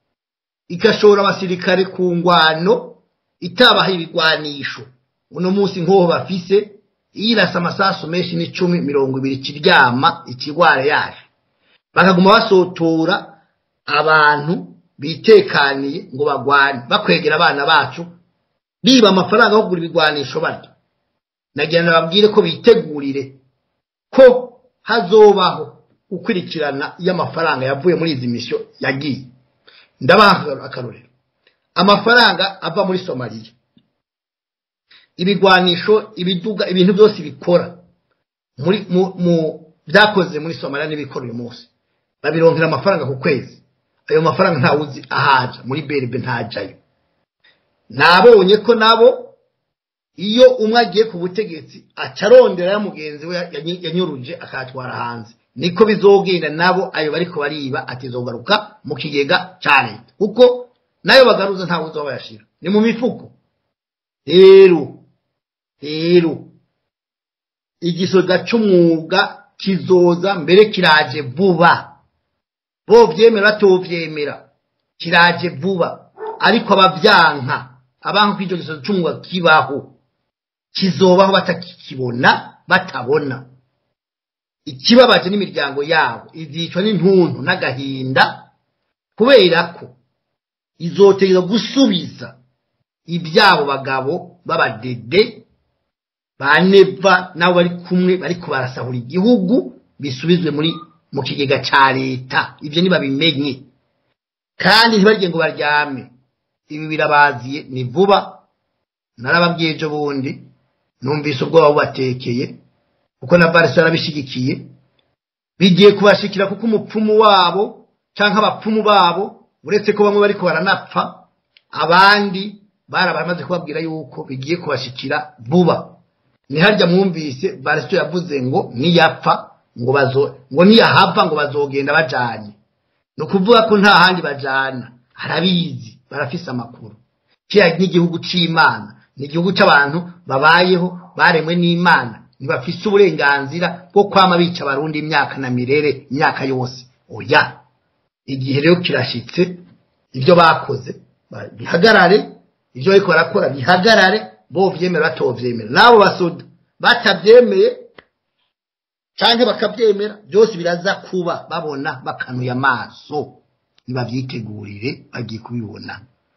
igashora abasirikare ku ngwano itabaha ibigwanisho uno munsi nk'uwo bafise yirasa amasasu menshi n'icumi mirongo ibiri kiryama ikigwara yaje bakaguma basotora abantu bitekaniye ngo bagwane bakwegera abana bacu biba amafaranga yo kugura ibigwanisho barya nagira ngo babwire ko bitegurire ko hazobaho gukurikirana iyo amafaranga yavuye muri izi misiyo yagiye ndabaha akarorero amafaranga ava muri somaliya ibigwanisho ibiduga ibintu byose bikora muri mu, mu byakoze muri somaliya n'ibikora uyu munsi babironkera amafaranga ku kwezi ayo mafaranga ntawuzi ahaja muri berbe ntajayo nabonye ko nabo iyo umwe agiye ku butegetsi acarondera ya mugenzi we yanyi- yanyuruje akatwara hanze niko bizogenda nabo ayo bariko bariba atizogaruka mu kigega ca leta kuko nayo bagaruza ntawe uzoba bayashira ni mu mifuko rero rero igisoda c'umwuga kizoza mbere kiraje vuba bovyemera batovyemera kiraje vuba ariko abavyanka abanka ko ico gisoda c'umwuga kibaho kizobaho batakikibona batabona ikibabaje n'imiryango yabo izicwa n'intuntu n'agahinda kubera ko izotegeza gusubiza ibyabo bagabo b'abadede ba neva nabo bari kumwe bariko barasahura igihugu bisubizwe muri mu kigega ca leta ibyo nibabimenye kandi ntibarye ngo baryame ibi birabaziye ni vuba narababwiye ejo bundi numvise ubwoba bubatekeye kuko na barisa yarabishigikiye bigiye kubashikira kuko umupfumu wabo canke abapfumu babo uretse ko bamwe bariko baranapfa abandi barabamaze kubabwira yuko bigiye kubashikira vuba ni harya mwumvise barisa yavuze ngo niyapfa ngo bazo ngo niyahava ngo bazogenda bajanye ni ukuvuga ko nta handi bajana arabizi barafise amakuru kiriya n'igihugu c'imana ni igihugu c'abantu babayeho baremwe n'imana ntibafise uburenganzira bwo kwama bica abarundi imyaka na mirere imyaka yose oya igihe rero kirashitse ibyo bakoze ba- bihagarare ibyo bariko barakora bihagarare bo vyemera batovyemera n'abo basoda batavyemeye canke bakabyemera byose biraza kuba babona bakanuye amaso ntibavyitegurire bagiye kubibona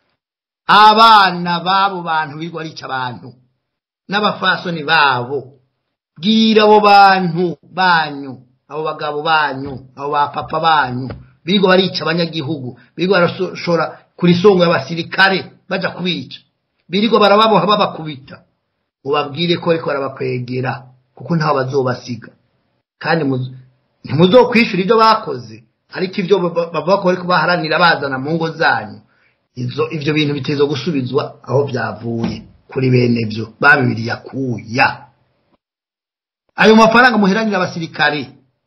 abana b'abo bantu birirwa arica abantu n'abafasoni babo bwira abo bantu banyu abo bagabo banyu abo bapapa banyu birirwa barica abanyagihugu birirwa barashora kuri songo y'abasirikare baja kubica birirwa barababoha babakubita ubabwire ko ariko barabakwegera kuko ntaho bazobasiga kandi muzo- ntimuzokwishura ibyo bakoze ariko ibyo ba- bavuga ko bariko baharanira bazana mu ngo zanyu izo ivyo bintu biteza gusubizwa aho byavuye kuri bene byo babibiriye akuya ayo mafaranga muheranira abasirikare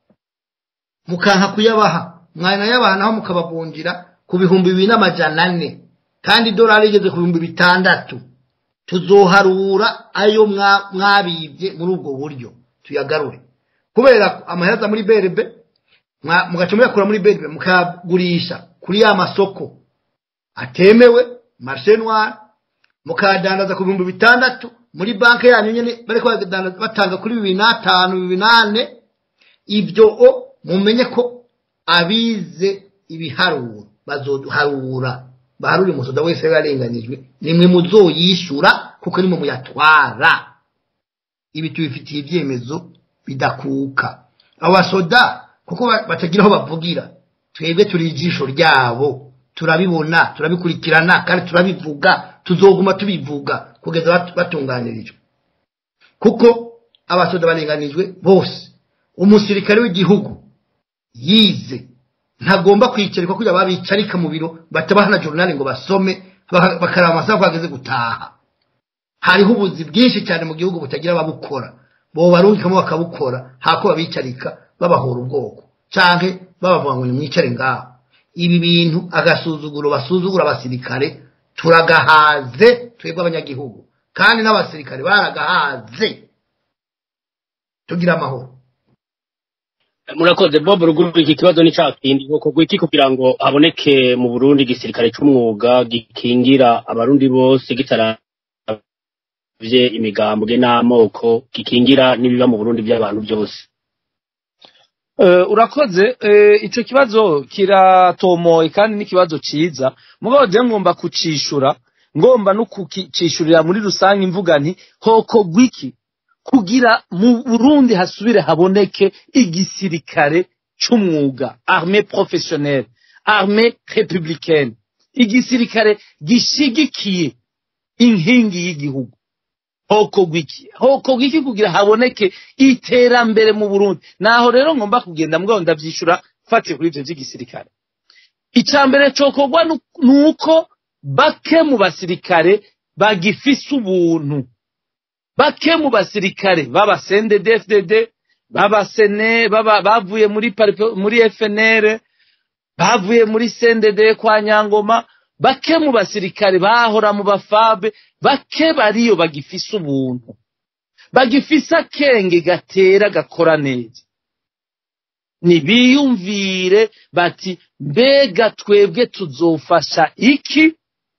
mukanka kuyabaha mwana yabaha naho mukabavunjira ku bihumbi bibiri n'amajana ane kandi idolari igeze ku bihumbi bitandatu tuzoharura ayo mwa- mwabibye muri ubwo buryo tuyagarure kubera amahereza muri berebe mwa- mugaca muyakura muri berebe mukayagurisha kuri ya masoko atemewe marshe noir mukadandaza ku bihumbi bitandatu muri banki yanyu nyene bariko badandaza- batanga kuri bibiri n'atanu bibiri n'ane ibyo o mumenye ko abize ibiharuro bazoharura baharura umusoda wese yarenganijwe nimwe muzoyishura kuko nimwe muyatwara ibi tubifitiye ibyemezo bidakuka abo basoda kuko ba- batagira aho bavugira twebwe turi ijisho ryabo turabibona turabikurikirana kandi turabivuga tuzoguma tubivuga kugeza bat- batunganirijwe kuko abasoda barenganijwe bose umusirikare w'igihugu yize ntagomba kwicarikwa kugira babicarika mu biro batabaha na journal ngo basome baka- bakaraba amasaha ko bageze gutaha hariho ubuzi bwinshi cyane mu gihugu butagira ababukora bo barungikamo bakabukora hako babicarika babahora ubwoko canke babavuga ngo nimwicare ngaho ibi bintu agasuzuguro basuzugura abasirikare turagahaze twebwe abanyagihugu kandi n'abasirikare baragahaze tugira amahoro murakoze bob ruguru iki kibazo ni ca kindi hokorwa iki kugira ngo haboneke mu burundi igisirikare c'umwuga gikingira abarundi bose gitaravye imigambwe n'amoko gikingira n'ibiba mu burundi by'abantu byose Eh, urakoze eh, ico kibazo kiratomoye kandi n'ikibazo ciza mugabo je ngomba kucishura ngomba no kukicishurira muri rusange imvuga nti hoko gwiki kugira mu Burundi hasubire haboneke igisirikare c'umwuga armée professionnelle armée républicaine igisirikare gishigikiye inkingi y'igihugu hoko gwiki hoko gwiki kugira haboneke iterambere mu Burundi naho rero ngomba kugenda mugabo ndavyishura fatiye kuri ivyo vy'igisirikare icambere cokorwa nu- nuko bake mu basirikare bagifise ubuntu bake mu basirikare baba CNDD-FDD baba sene baba bavuye muri pari- muri FNL bavuye muri CNDD kwa Nyangoma bake mu basirikare bahora mu bafabe bake bariyo bagifise ubuntu bagifise akenge gatera gakora neza nibiyumvire bati mbega twebwe tuzofasha iki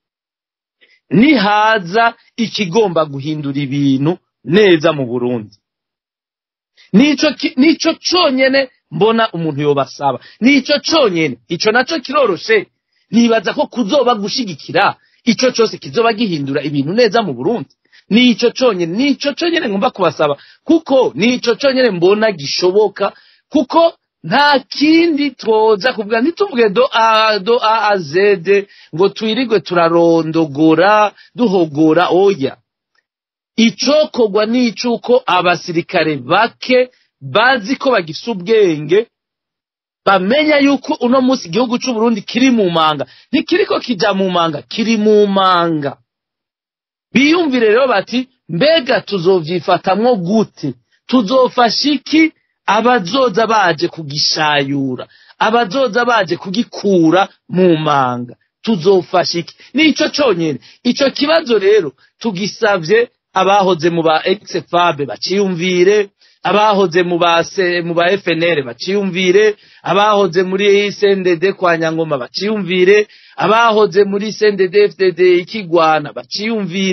nihaza ikigomba guhindura ibintu neza mu Burundi nico ki- nico conyene mbona umuntu yobasaba nico conyene ico naco kiroroshe nibaza ko kuzoba gushigikira ico cose kizoba gihindura ibintu neza mu Burundi nico conyene nico conyene ngomba kubasaba kuko nico conyene mbona gishoboka kuko nta kindi twoza kuvuga ntituvuge do a do a a z ngo twirigwe turarondogora duhogora oya icokorwa n'icuko abasirikare bake bazi ko bagifise ubwenge bamenya yuko uno munsi igihugu c'u Burundi kiri mu manga ntikiriko kija mu manga kiri mu manga biyumvire rero bati mbega tuzovyifatamwo gute tuzofasha iki abazoza baje kugishayura abazoza baje kugikura mu manga tuzofasha iki nico conyene ico kibazo rero tugisavye abahoze mu ba exfabe baciyumvire abahoze mu ba se- mu ba FNL baciyumvire abahoze muri CNDD kwa Nyangoma baciyumvire abahoze muri CNDD FDD ikigwana baciyumvire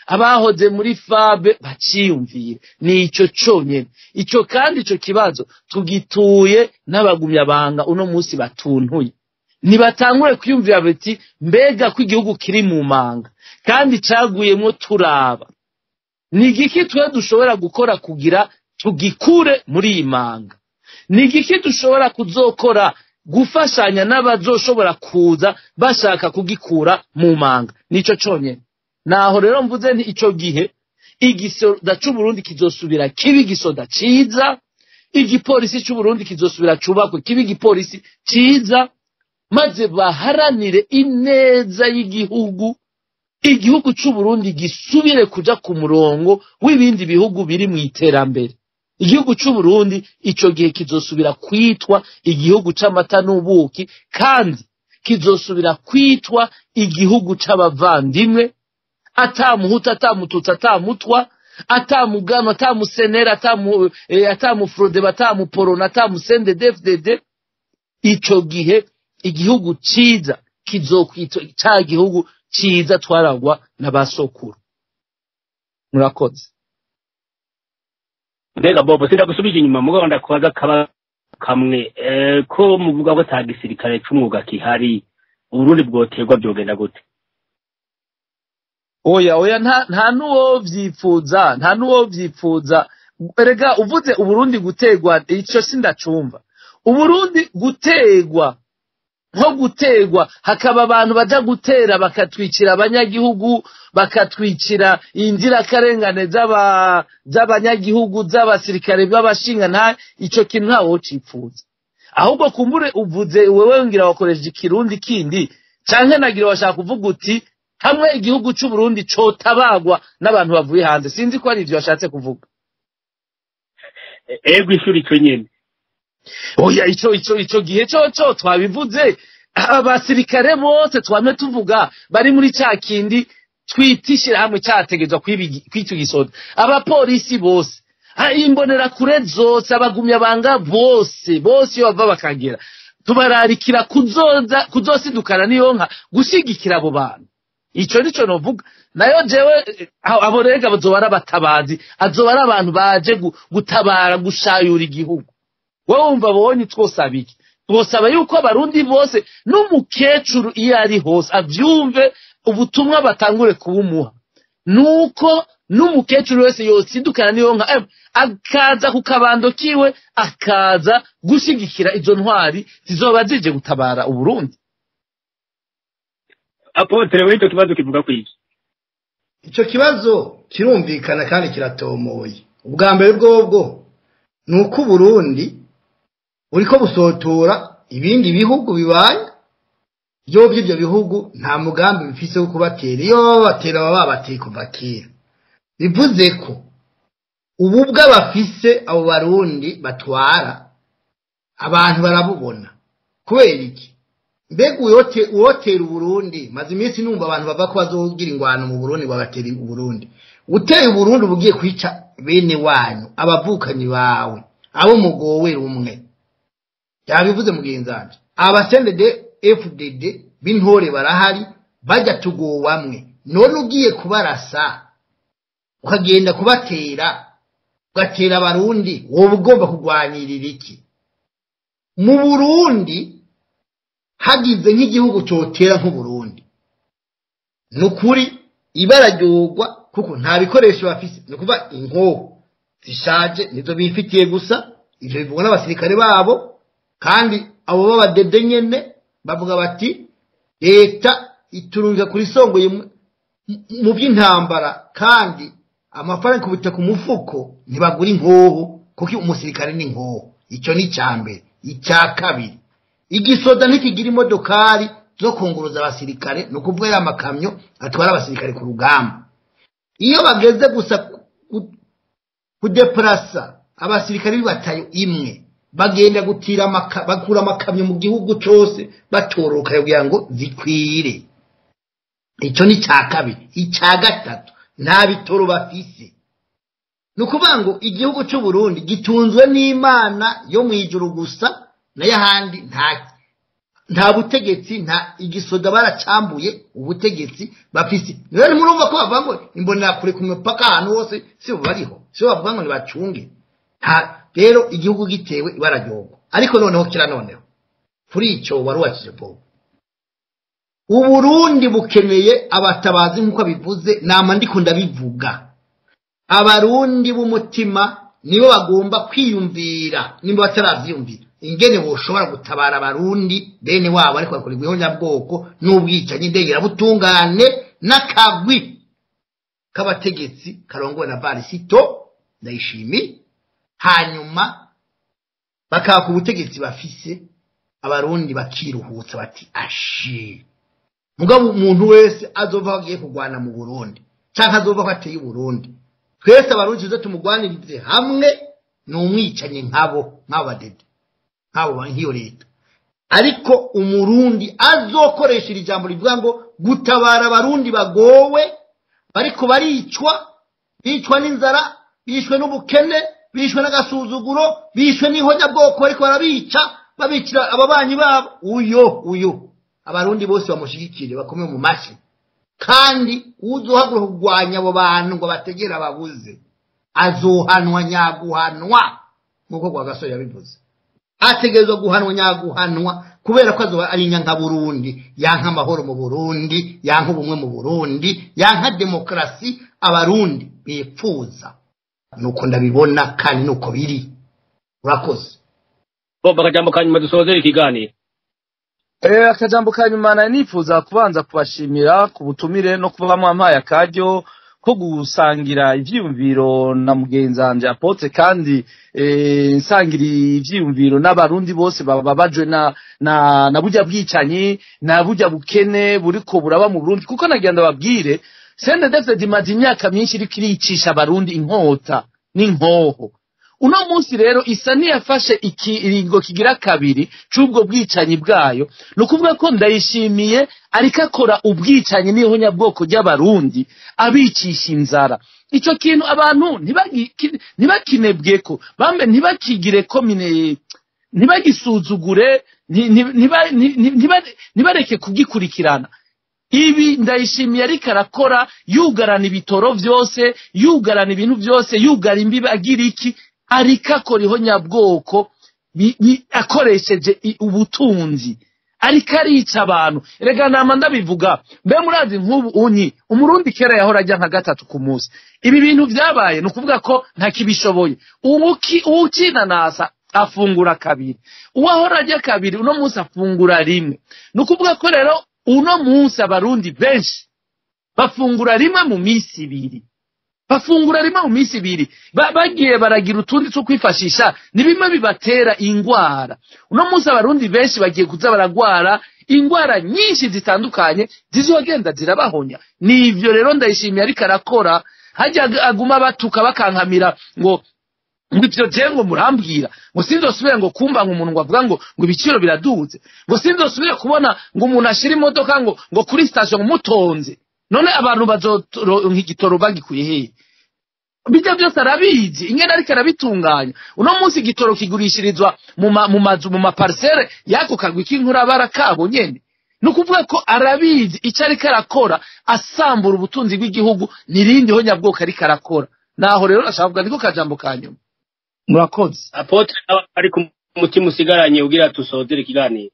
abahoze muri fabe baciyumvire ni ico conyene ico kandi ico kibazo tugituye n'abagumyabanga uno munsi batuntuye ntibatangure kwiyumvira bati mbega ko igihugu kiri mu manga kandi caguyemwo turaba ni igiki twe dushobora gukora kugira tugikure muri iyi manga ni igiki dushobora kuzokora gufashanya n'abazoshobora kuza bashaka kugikura mu manga nico conyene naho rero mvuze nti ico gihe igisoda c'uburundi kizosubira kiba igisoda ciza igipolisi c'uburundi kizosubira cubakwe kiba igipolisi ciza maze baharanire ineza y'igihugu igihugu c'uburundi gisubire kuja ku murongo w'ibindi bihugu biri mu iterambere igihugu c'uburundi ico gihe kizosubira kwitwa igihugu c'amata n'ubuki kandi kizosubira kwitwa igihugu c'abavandimwe atamuhutu atamututsi atamutwa atamugano atamusenera atamu eh, atamufrodeba atamuporona atamusendedefdede ico gihe igihugu ciza kizokwitwa ca gihugu ciza twaragwa na basokuru murakoze mbega bobo sindagusubije inyuma mugabo ndakubaza kaba kamwe eh, ko muvuga ko ata gisirikare c'umwuga kihari uburundi bwoterwa byogenda gute oya oya nta nta nuwo vyipfuza nta nuwo vyipfuza erega uvuze uburundi gutegwa ico sindacumva uburundi gutegwa nko gutegwa hakaba abantu baja gutera bakatwicira abanyagihugu bakatwicira inzirakarengane z'aba z'abanyagihugu z'abasirikare b'abashinga nta ico kintu ntawe wocipfuza ahubwo kumbure uvuze wewe ngira wakoresheje ikirundi kindi canke nagira washaka kuvuga uti hamwe igihugu c'uburundi cotabagwa n'abantu bavuye hanze sinzi ko ari ivyo washatse kuvuga E- ego ishuri ico nyene oya ico ico ico gihe coco twabivuze abasirikare bose twame tuvuga bari muri ca kindi twita ishirahamwe categezwa kw'ico gisoda abapolisi bose ah, imbonerakure zose abagumyabanga bose bose iyo bava bakagera tubararikira kuzoza kuzosidukana niyo nka gushigikira abo bantu ico nico novuga nayo jewe eh, abo rega bazoba ari abatabazi azoba ari abantu baje gu- gutabara gushayura igihugu wowe wumva bonye twosaba iki twosaba yuko abarundi bose n'umukecuru iyo ari hose avyumve ubutumwa batangure kubumuha nuko n'umukecuru wese yosidukana niyo nka em, akaza ku kabando kiwe akaza gushigikira izo ntwari zizoba zije gutabara uburundi apotre w'ico kibazo kivuga kwiki icyo kibazo kirumvikana kandi kiratomoye ubwa mbere bwobwo ni uko uburundi buriko busotora ibindi bihugu bibaye byo by'ibyo bihugu nta mugambi bifise wo kubatera iyo baba babatera baba babateye kuva kera bivuze ko ubu bw'abafise abo barundi batwara abantu barabubona kubera iki mbega uwote- uwotera uburundi maze iminsi numva abantu bava ko bazogira ingwano mu burundi bagatera uburundi uteye uburundi uba ugiye kwica bene wanyu abavukanyi bawe abo mugowe rumwe yabivuze mugenzi wanje abasendede fdd b'intore barahari bajya tugowamwe none ugiye kubarasa ukagenda kubatera ugatera abarundi woba ugomba kurwanirira iki mu burundi hagize nk'igihugu cyotera nk'uburundi ni ukuri ibara ryogwa kuko nta bikoresho bafise ni ukuvuga inkoho zishaje nizo bifitiye gusa ivyo bivugwa n'abasirikare babo kandi abo b'abadede nyene bavuga bati leta iturunga kuri songoye mu- mu by'intambara kandi amafaranga ikubita ku mufuko ntibagura inkoho kuko umusirikare ni inkoho icyo ni icya mbere icya kabiri igisoda ntikigira imodokari zo kunguruza abasirikare ni ukuvuga ya makamyo atwara abasirikare ku rugamba iyo bageze gusa ku- kudeparasa abasirikare b'ibatayo imwe bagenda gutira amaka, bakura amakamyo mu gihugu cyose batoroka kugira ngo zikwire icyo ni icya kabiri icya gatatu nta bitoro bafise ni ukuvuga ngo igihugu cy'u Burundi gitunzwe n'imana yo mu ijuru gusa nayo ahandi nta nta butegetsi nta igisoda baracambuye ubutegetsi bafise rero ntimurumva ko bavuga ngo imbonerakure ku mipaka ahantu hose si bo bariho si bo bavuga ngo ntibacunge nta rero igihugu gitewe ibararyogo ariko noneho kira noneho kuri icyo wari wakije bobo uburundi bukeneye abatabazi nk'uko bivuze nama ndiko ndabivuga abarundi b'umutima nibo bagomba kwiyumvira nimba bataravyiyumvira ingene boshobora gutabara abarundi bene wabo ariko bakorerwa ihonyabwoko n'ubwicanyi ndengerabutungane n'akagwi k'abategetsi karongowe na varisito ndayishimi hanyuma bakaka ubutegetsi bafise abarundi bakiruhutsa bati ashi mugabo umuntu wese azova ko agiye kurwana mu burundi canke azova ko ateye uburundi twese abarundi tuze tumugwanirize hamwe ni umwicanyi nkabo nk'abo badede nk'abo ba- nk'iyo leta ariko umurundi azokoresha iri jambo rivuga ngo gutabara abarundi bagowe bariko baricwa bicwa n'inzara bishwe n'ubukene bishwe n'agasuzuguro bishwe n'ihonyabwoko bariko barabica babicira ababanyi babo uyo uyo abarundi bose bamushigikire bakomeye mu mashi kandi uzohaguruka kurwanya abo bantu ngo bategere ababuze azohanwa nyaguhanwa nk'uko kwa gasore yabivuze ategerezwa guhanwa nyaguhanwa kubera ko azoba ari nyanka burundi yanka amahoro mu burundi yanka ubumwe mu burundi yanka demokarasi abarundi bipfuza nuko ndabibona kandi nuko biri urakoze bobo akajambo ka nyuma dusozere ikiganiro Eh, akajambo ka nyuma nari nifuza kubanza kubashimira ku butumire no kuba mwampaye akaryo ko gusangira ivyiyumviro na mugenzi wanje Apotre kandi eh, nsangira ivyiyumviro n'abarundi bose bababajwe na na na burya bwicanyi na burya bukene buriko buraba mu Burundi kuko nagira ndababwire Sende David imaze imyaka myinshi iriko iricisha abarundi inkota n'inkoho uno munsi rero isa niyafashe ikiringo kigira kabiri c'ubwo bwicanyi bwayo ni ukuvuga ko ndayishimiye ariko akora ubwicanyi n'ihonyabwoko ry'abarundi abicisha inzara ico kintu abantu ntibagi- ki- ntibakinebweko bambe ntibakigire ko mine ntibagisuzugure nti- nti- ntiba- nti- nti- ntiba- ntibareke kugikurikirana ibi ndayishimiye ariko arakora yugarana ibitoro vyose yugarana ibintu vyose yugara imbibi agira iki ariko akora ihonyabwoko bi- bi- akoresheje i- ubutunzi ariko arica abantu rega nama ndabivuga mbe murazi nk'ubu unyi umurundi kera yahora ajya nka gatatu ku munsi ibi bintu vyabaye ni ukuvuga ko ntakibishoboye uwuki- uwukinanasa afungura kabiri uwahora ajya kabiri uno munsi afungura rimwe ni ukuvuga ko rero uno munsi abarundi benshi bafungura rimwe mu minsi ibiri bafungura rimwe mu minsi ibiri Ba- bagiye baragira utundi two kwifashisha ni bimwe bibatera ingwara uno munsi abarundi benshi bagiye kuza baragwara ingwara nyinshi zitandukanye zizogenda zirabahonya ni ivyo rero ndayishimiye ariko arakora hajya ag- aguma batuka bakankamira ngo ngo ivyo je ngo murambwira ngo sinzosubire ngo kumva nk'umuntu ngo avuga ngo ngo ibiciro biraduze ngo sinzosubire kubona ngo umuntu ashira imodoka ngo ngo kuri station mutonze none abantu bazoronka igitoro bagikuye hehe bijya byose arabizi ingene ariko arabitunganya uno munsi igitoro kigurishirizwa mu ma- mu mazu mu maparisere y'ako kagwi k'inkurabara kabo nyene ni ukuvuga ko arabizi icyo ariko arakora asambura ubutunzi bw'igihugu n'irindi honyabwoko ariko arakora naho rero nashaka kuvuga niko kajambo ka nyuma murakoze apotre nawe ari ku mutima usigaranye ugira tusozere ikiganiro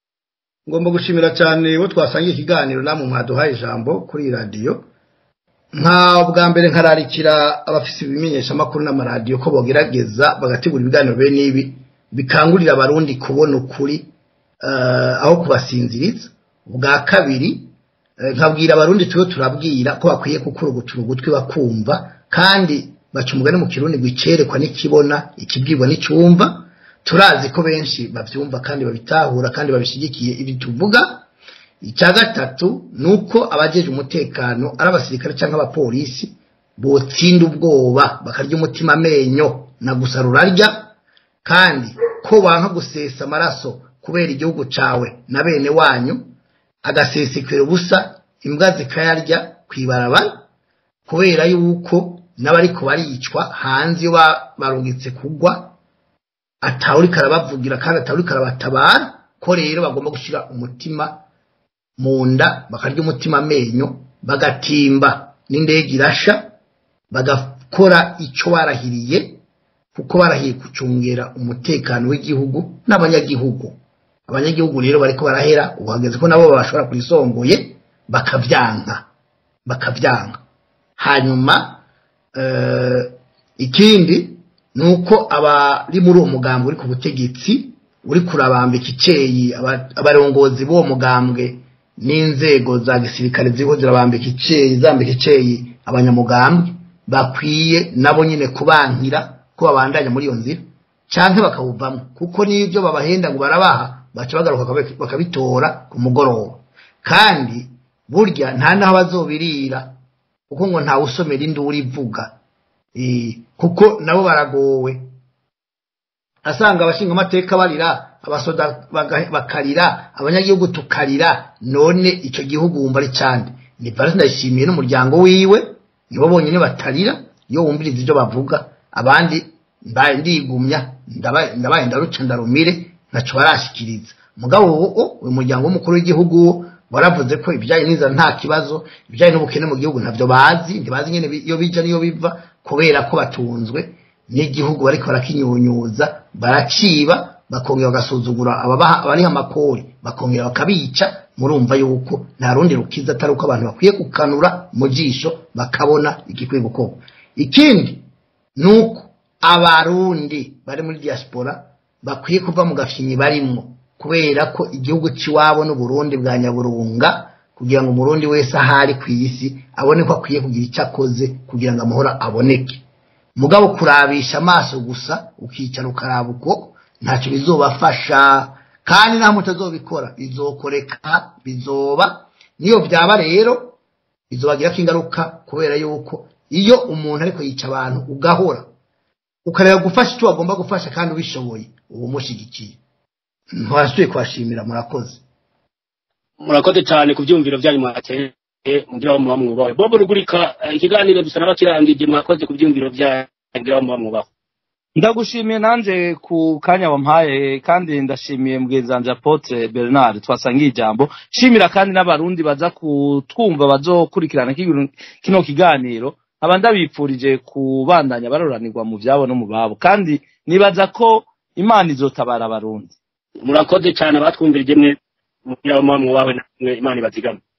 ngomba gushimira cyane bo twasangiye ikiganiro namwe mwaduhaye ijambo kuri iyi radiyo nka bwa mbere nkararikira abafite ibimenyeshamakuru n'amaradiyo ko bogerageza bagategura ibiganiro bene ibi bikangurira abarundi kubona ukuri eh, aho kubasinziriza ubwa kabiri eh, nkabwira abarundi turiho turabwira ko bakwiye kukurugutura ugutwi bakumva kandi baca umugani mu kirundi ngo icerekwa n'ikibona ikibwirwa n'icyumva turazi ko benshi babyumva kandi babitahura kandi babishyigikiye ibi tuvuga icya gatatu ni uko abajeje umutekano ari abasirikare cyangwa abapolisi botsinda ubwoba bakarya umutima amenyo na gusa rurarya kandi ko wanka gusesa amaraso kubera igihugu cawe na bene wanyu agasesekera ubusa imbwa zikayarya ku ibarabara kubera yuko n'abariko baricwa hanze iyo ba- barungitse kugwa atawuriko arabavugira kandi atawuriko arabatabara ko rero bagomba gushyira umutima mu nda bakarya umutima amenyo bagatimba n'indege irasha bagakora icyo barahiriye kuko barahiye gucungera umutekano w'igihugu n'abanyagihugu abanyagihugu rero bariko barahera uhageze ko nabo bashobora kurisongoye bakavyanka bakavyanka hanyuma eh, ikindi ni uko abari muri uwo mugambwe uri ku butegetsi uri kurabambika iceyi aba- abarongozi b'uwo mugambwe n'inzego za gisirikare ziriho zirabambika iceyi zambika iceyi abanyamugambwe bakwiye nabo nyine kubankira ko babandanya muri iyo nzira canke bakawuvamo kuko n'ibyo babahenda ngo barabaha baca bagaruka bakabi- bakabitora ku mugoroba kandi burya nta n'aho bazobirira kuko ngo ntawe usomera induru ivuga Eh, kuko nabo baragowe asanga abashinga amateka barira abasoda baga- bakarira abanyagihugu tukarira none icyo gihugu wumva ari cyane ni parisi ndayishimiye n'umuryango wiwe nibo bonyine batarira iyo wumviriza ibyo bavuga abandi mbaye ndigumya ndaba- ndabaye ndaruca ndarumire ntacyo barashikiriza mugabo ubu uyu muryango w'umukuru w'igihugu wo waravuze ko ibijyanye n'inzara nta kibazo ibijyanye n'ubukene mu gihugu ntabyo bazi ntibazi nyine bi- iyo bija n'iyo biva kubera ko batunzwe n'igihugu bariko barakinyunyuza baraciba bakongera bagasuzugura ababaha abariha amakori bakongera bakabica murumva yuko nta rundi rukiza atari uko abantu bakwiye gukanura mu jisho bakabona igikwiye gukorwa ikindi ni uko abarundi bari muri diaspora bakwiye kuva mu gafyinyi barimwo kubera ko igihugu cy'iwabo n'uburundi bwa nyaburunga kugira ngo umurundi wese ahari ku isi abone ko akwiye kugira icyo akoze kugira ngo amahoro aboneke mugabo kurabisha amaso gusa ukicara ukaraba uko ntacyo bizobafasha kandi nta mutazobikora bizokoreka bizoba niyo byaba rero bizobagirako ingaruka kubera yuko iyo umuntu ariko yica abantu ugahora ukareba gufasha icyo wagomba gufasha kandi ubishoboye uba umushyigikiye ntwasuye kuhashimira murakoze murakoze cyane ku byumviro byanyu mwateye mugira ngo muba mwubahe bobo rugurika eh, ikiganiro dusa n'abakirangije mwakoze ku byumviro byanyu mugira ngo muba mwubahe ndagushimiye nanje ku kanya wampaye kandi ndashimiye mugenzi wanje apotre bernard twasangiye ijambo shimira kandi n'abarundi baza kutwumva bazokurikirana kino- kino kiganiro aba ndabipfurije kubandanya baroranirwa mu vyabo no mu babo kandi nibaza ko imana izotabara abarundi murakoze cyane abatwumvirije mwe mugira ngo muba mwubahe namwe imana ibazigame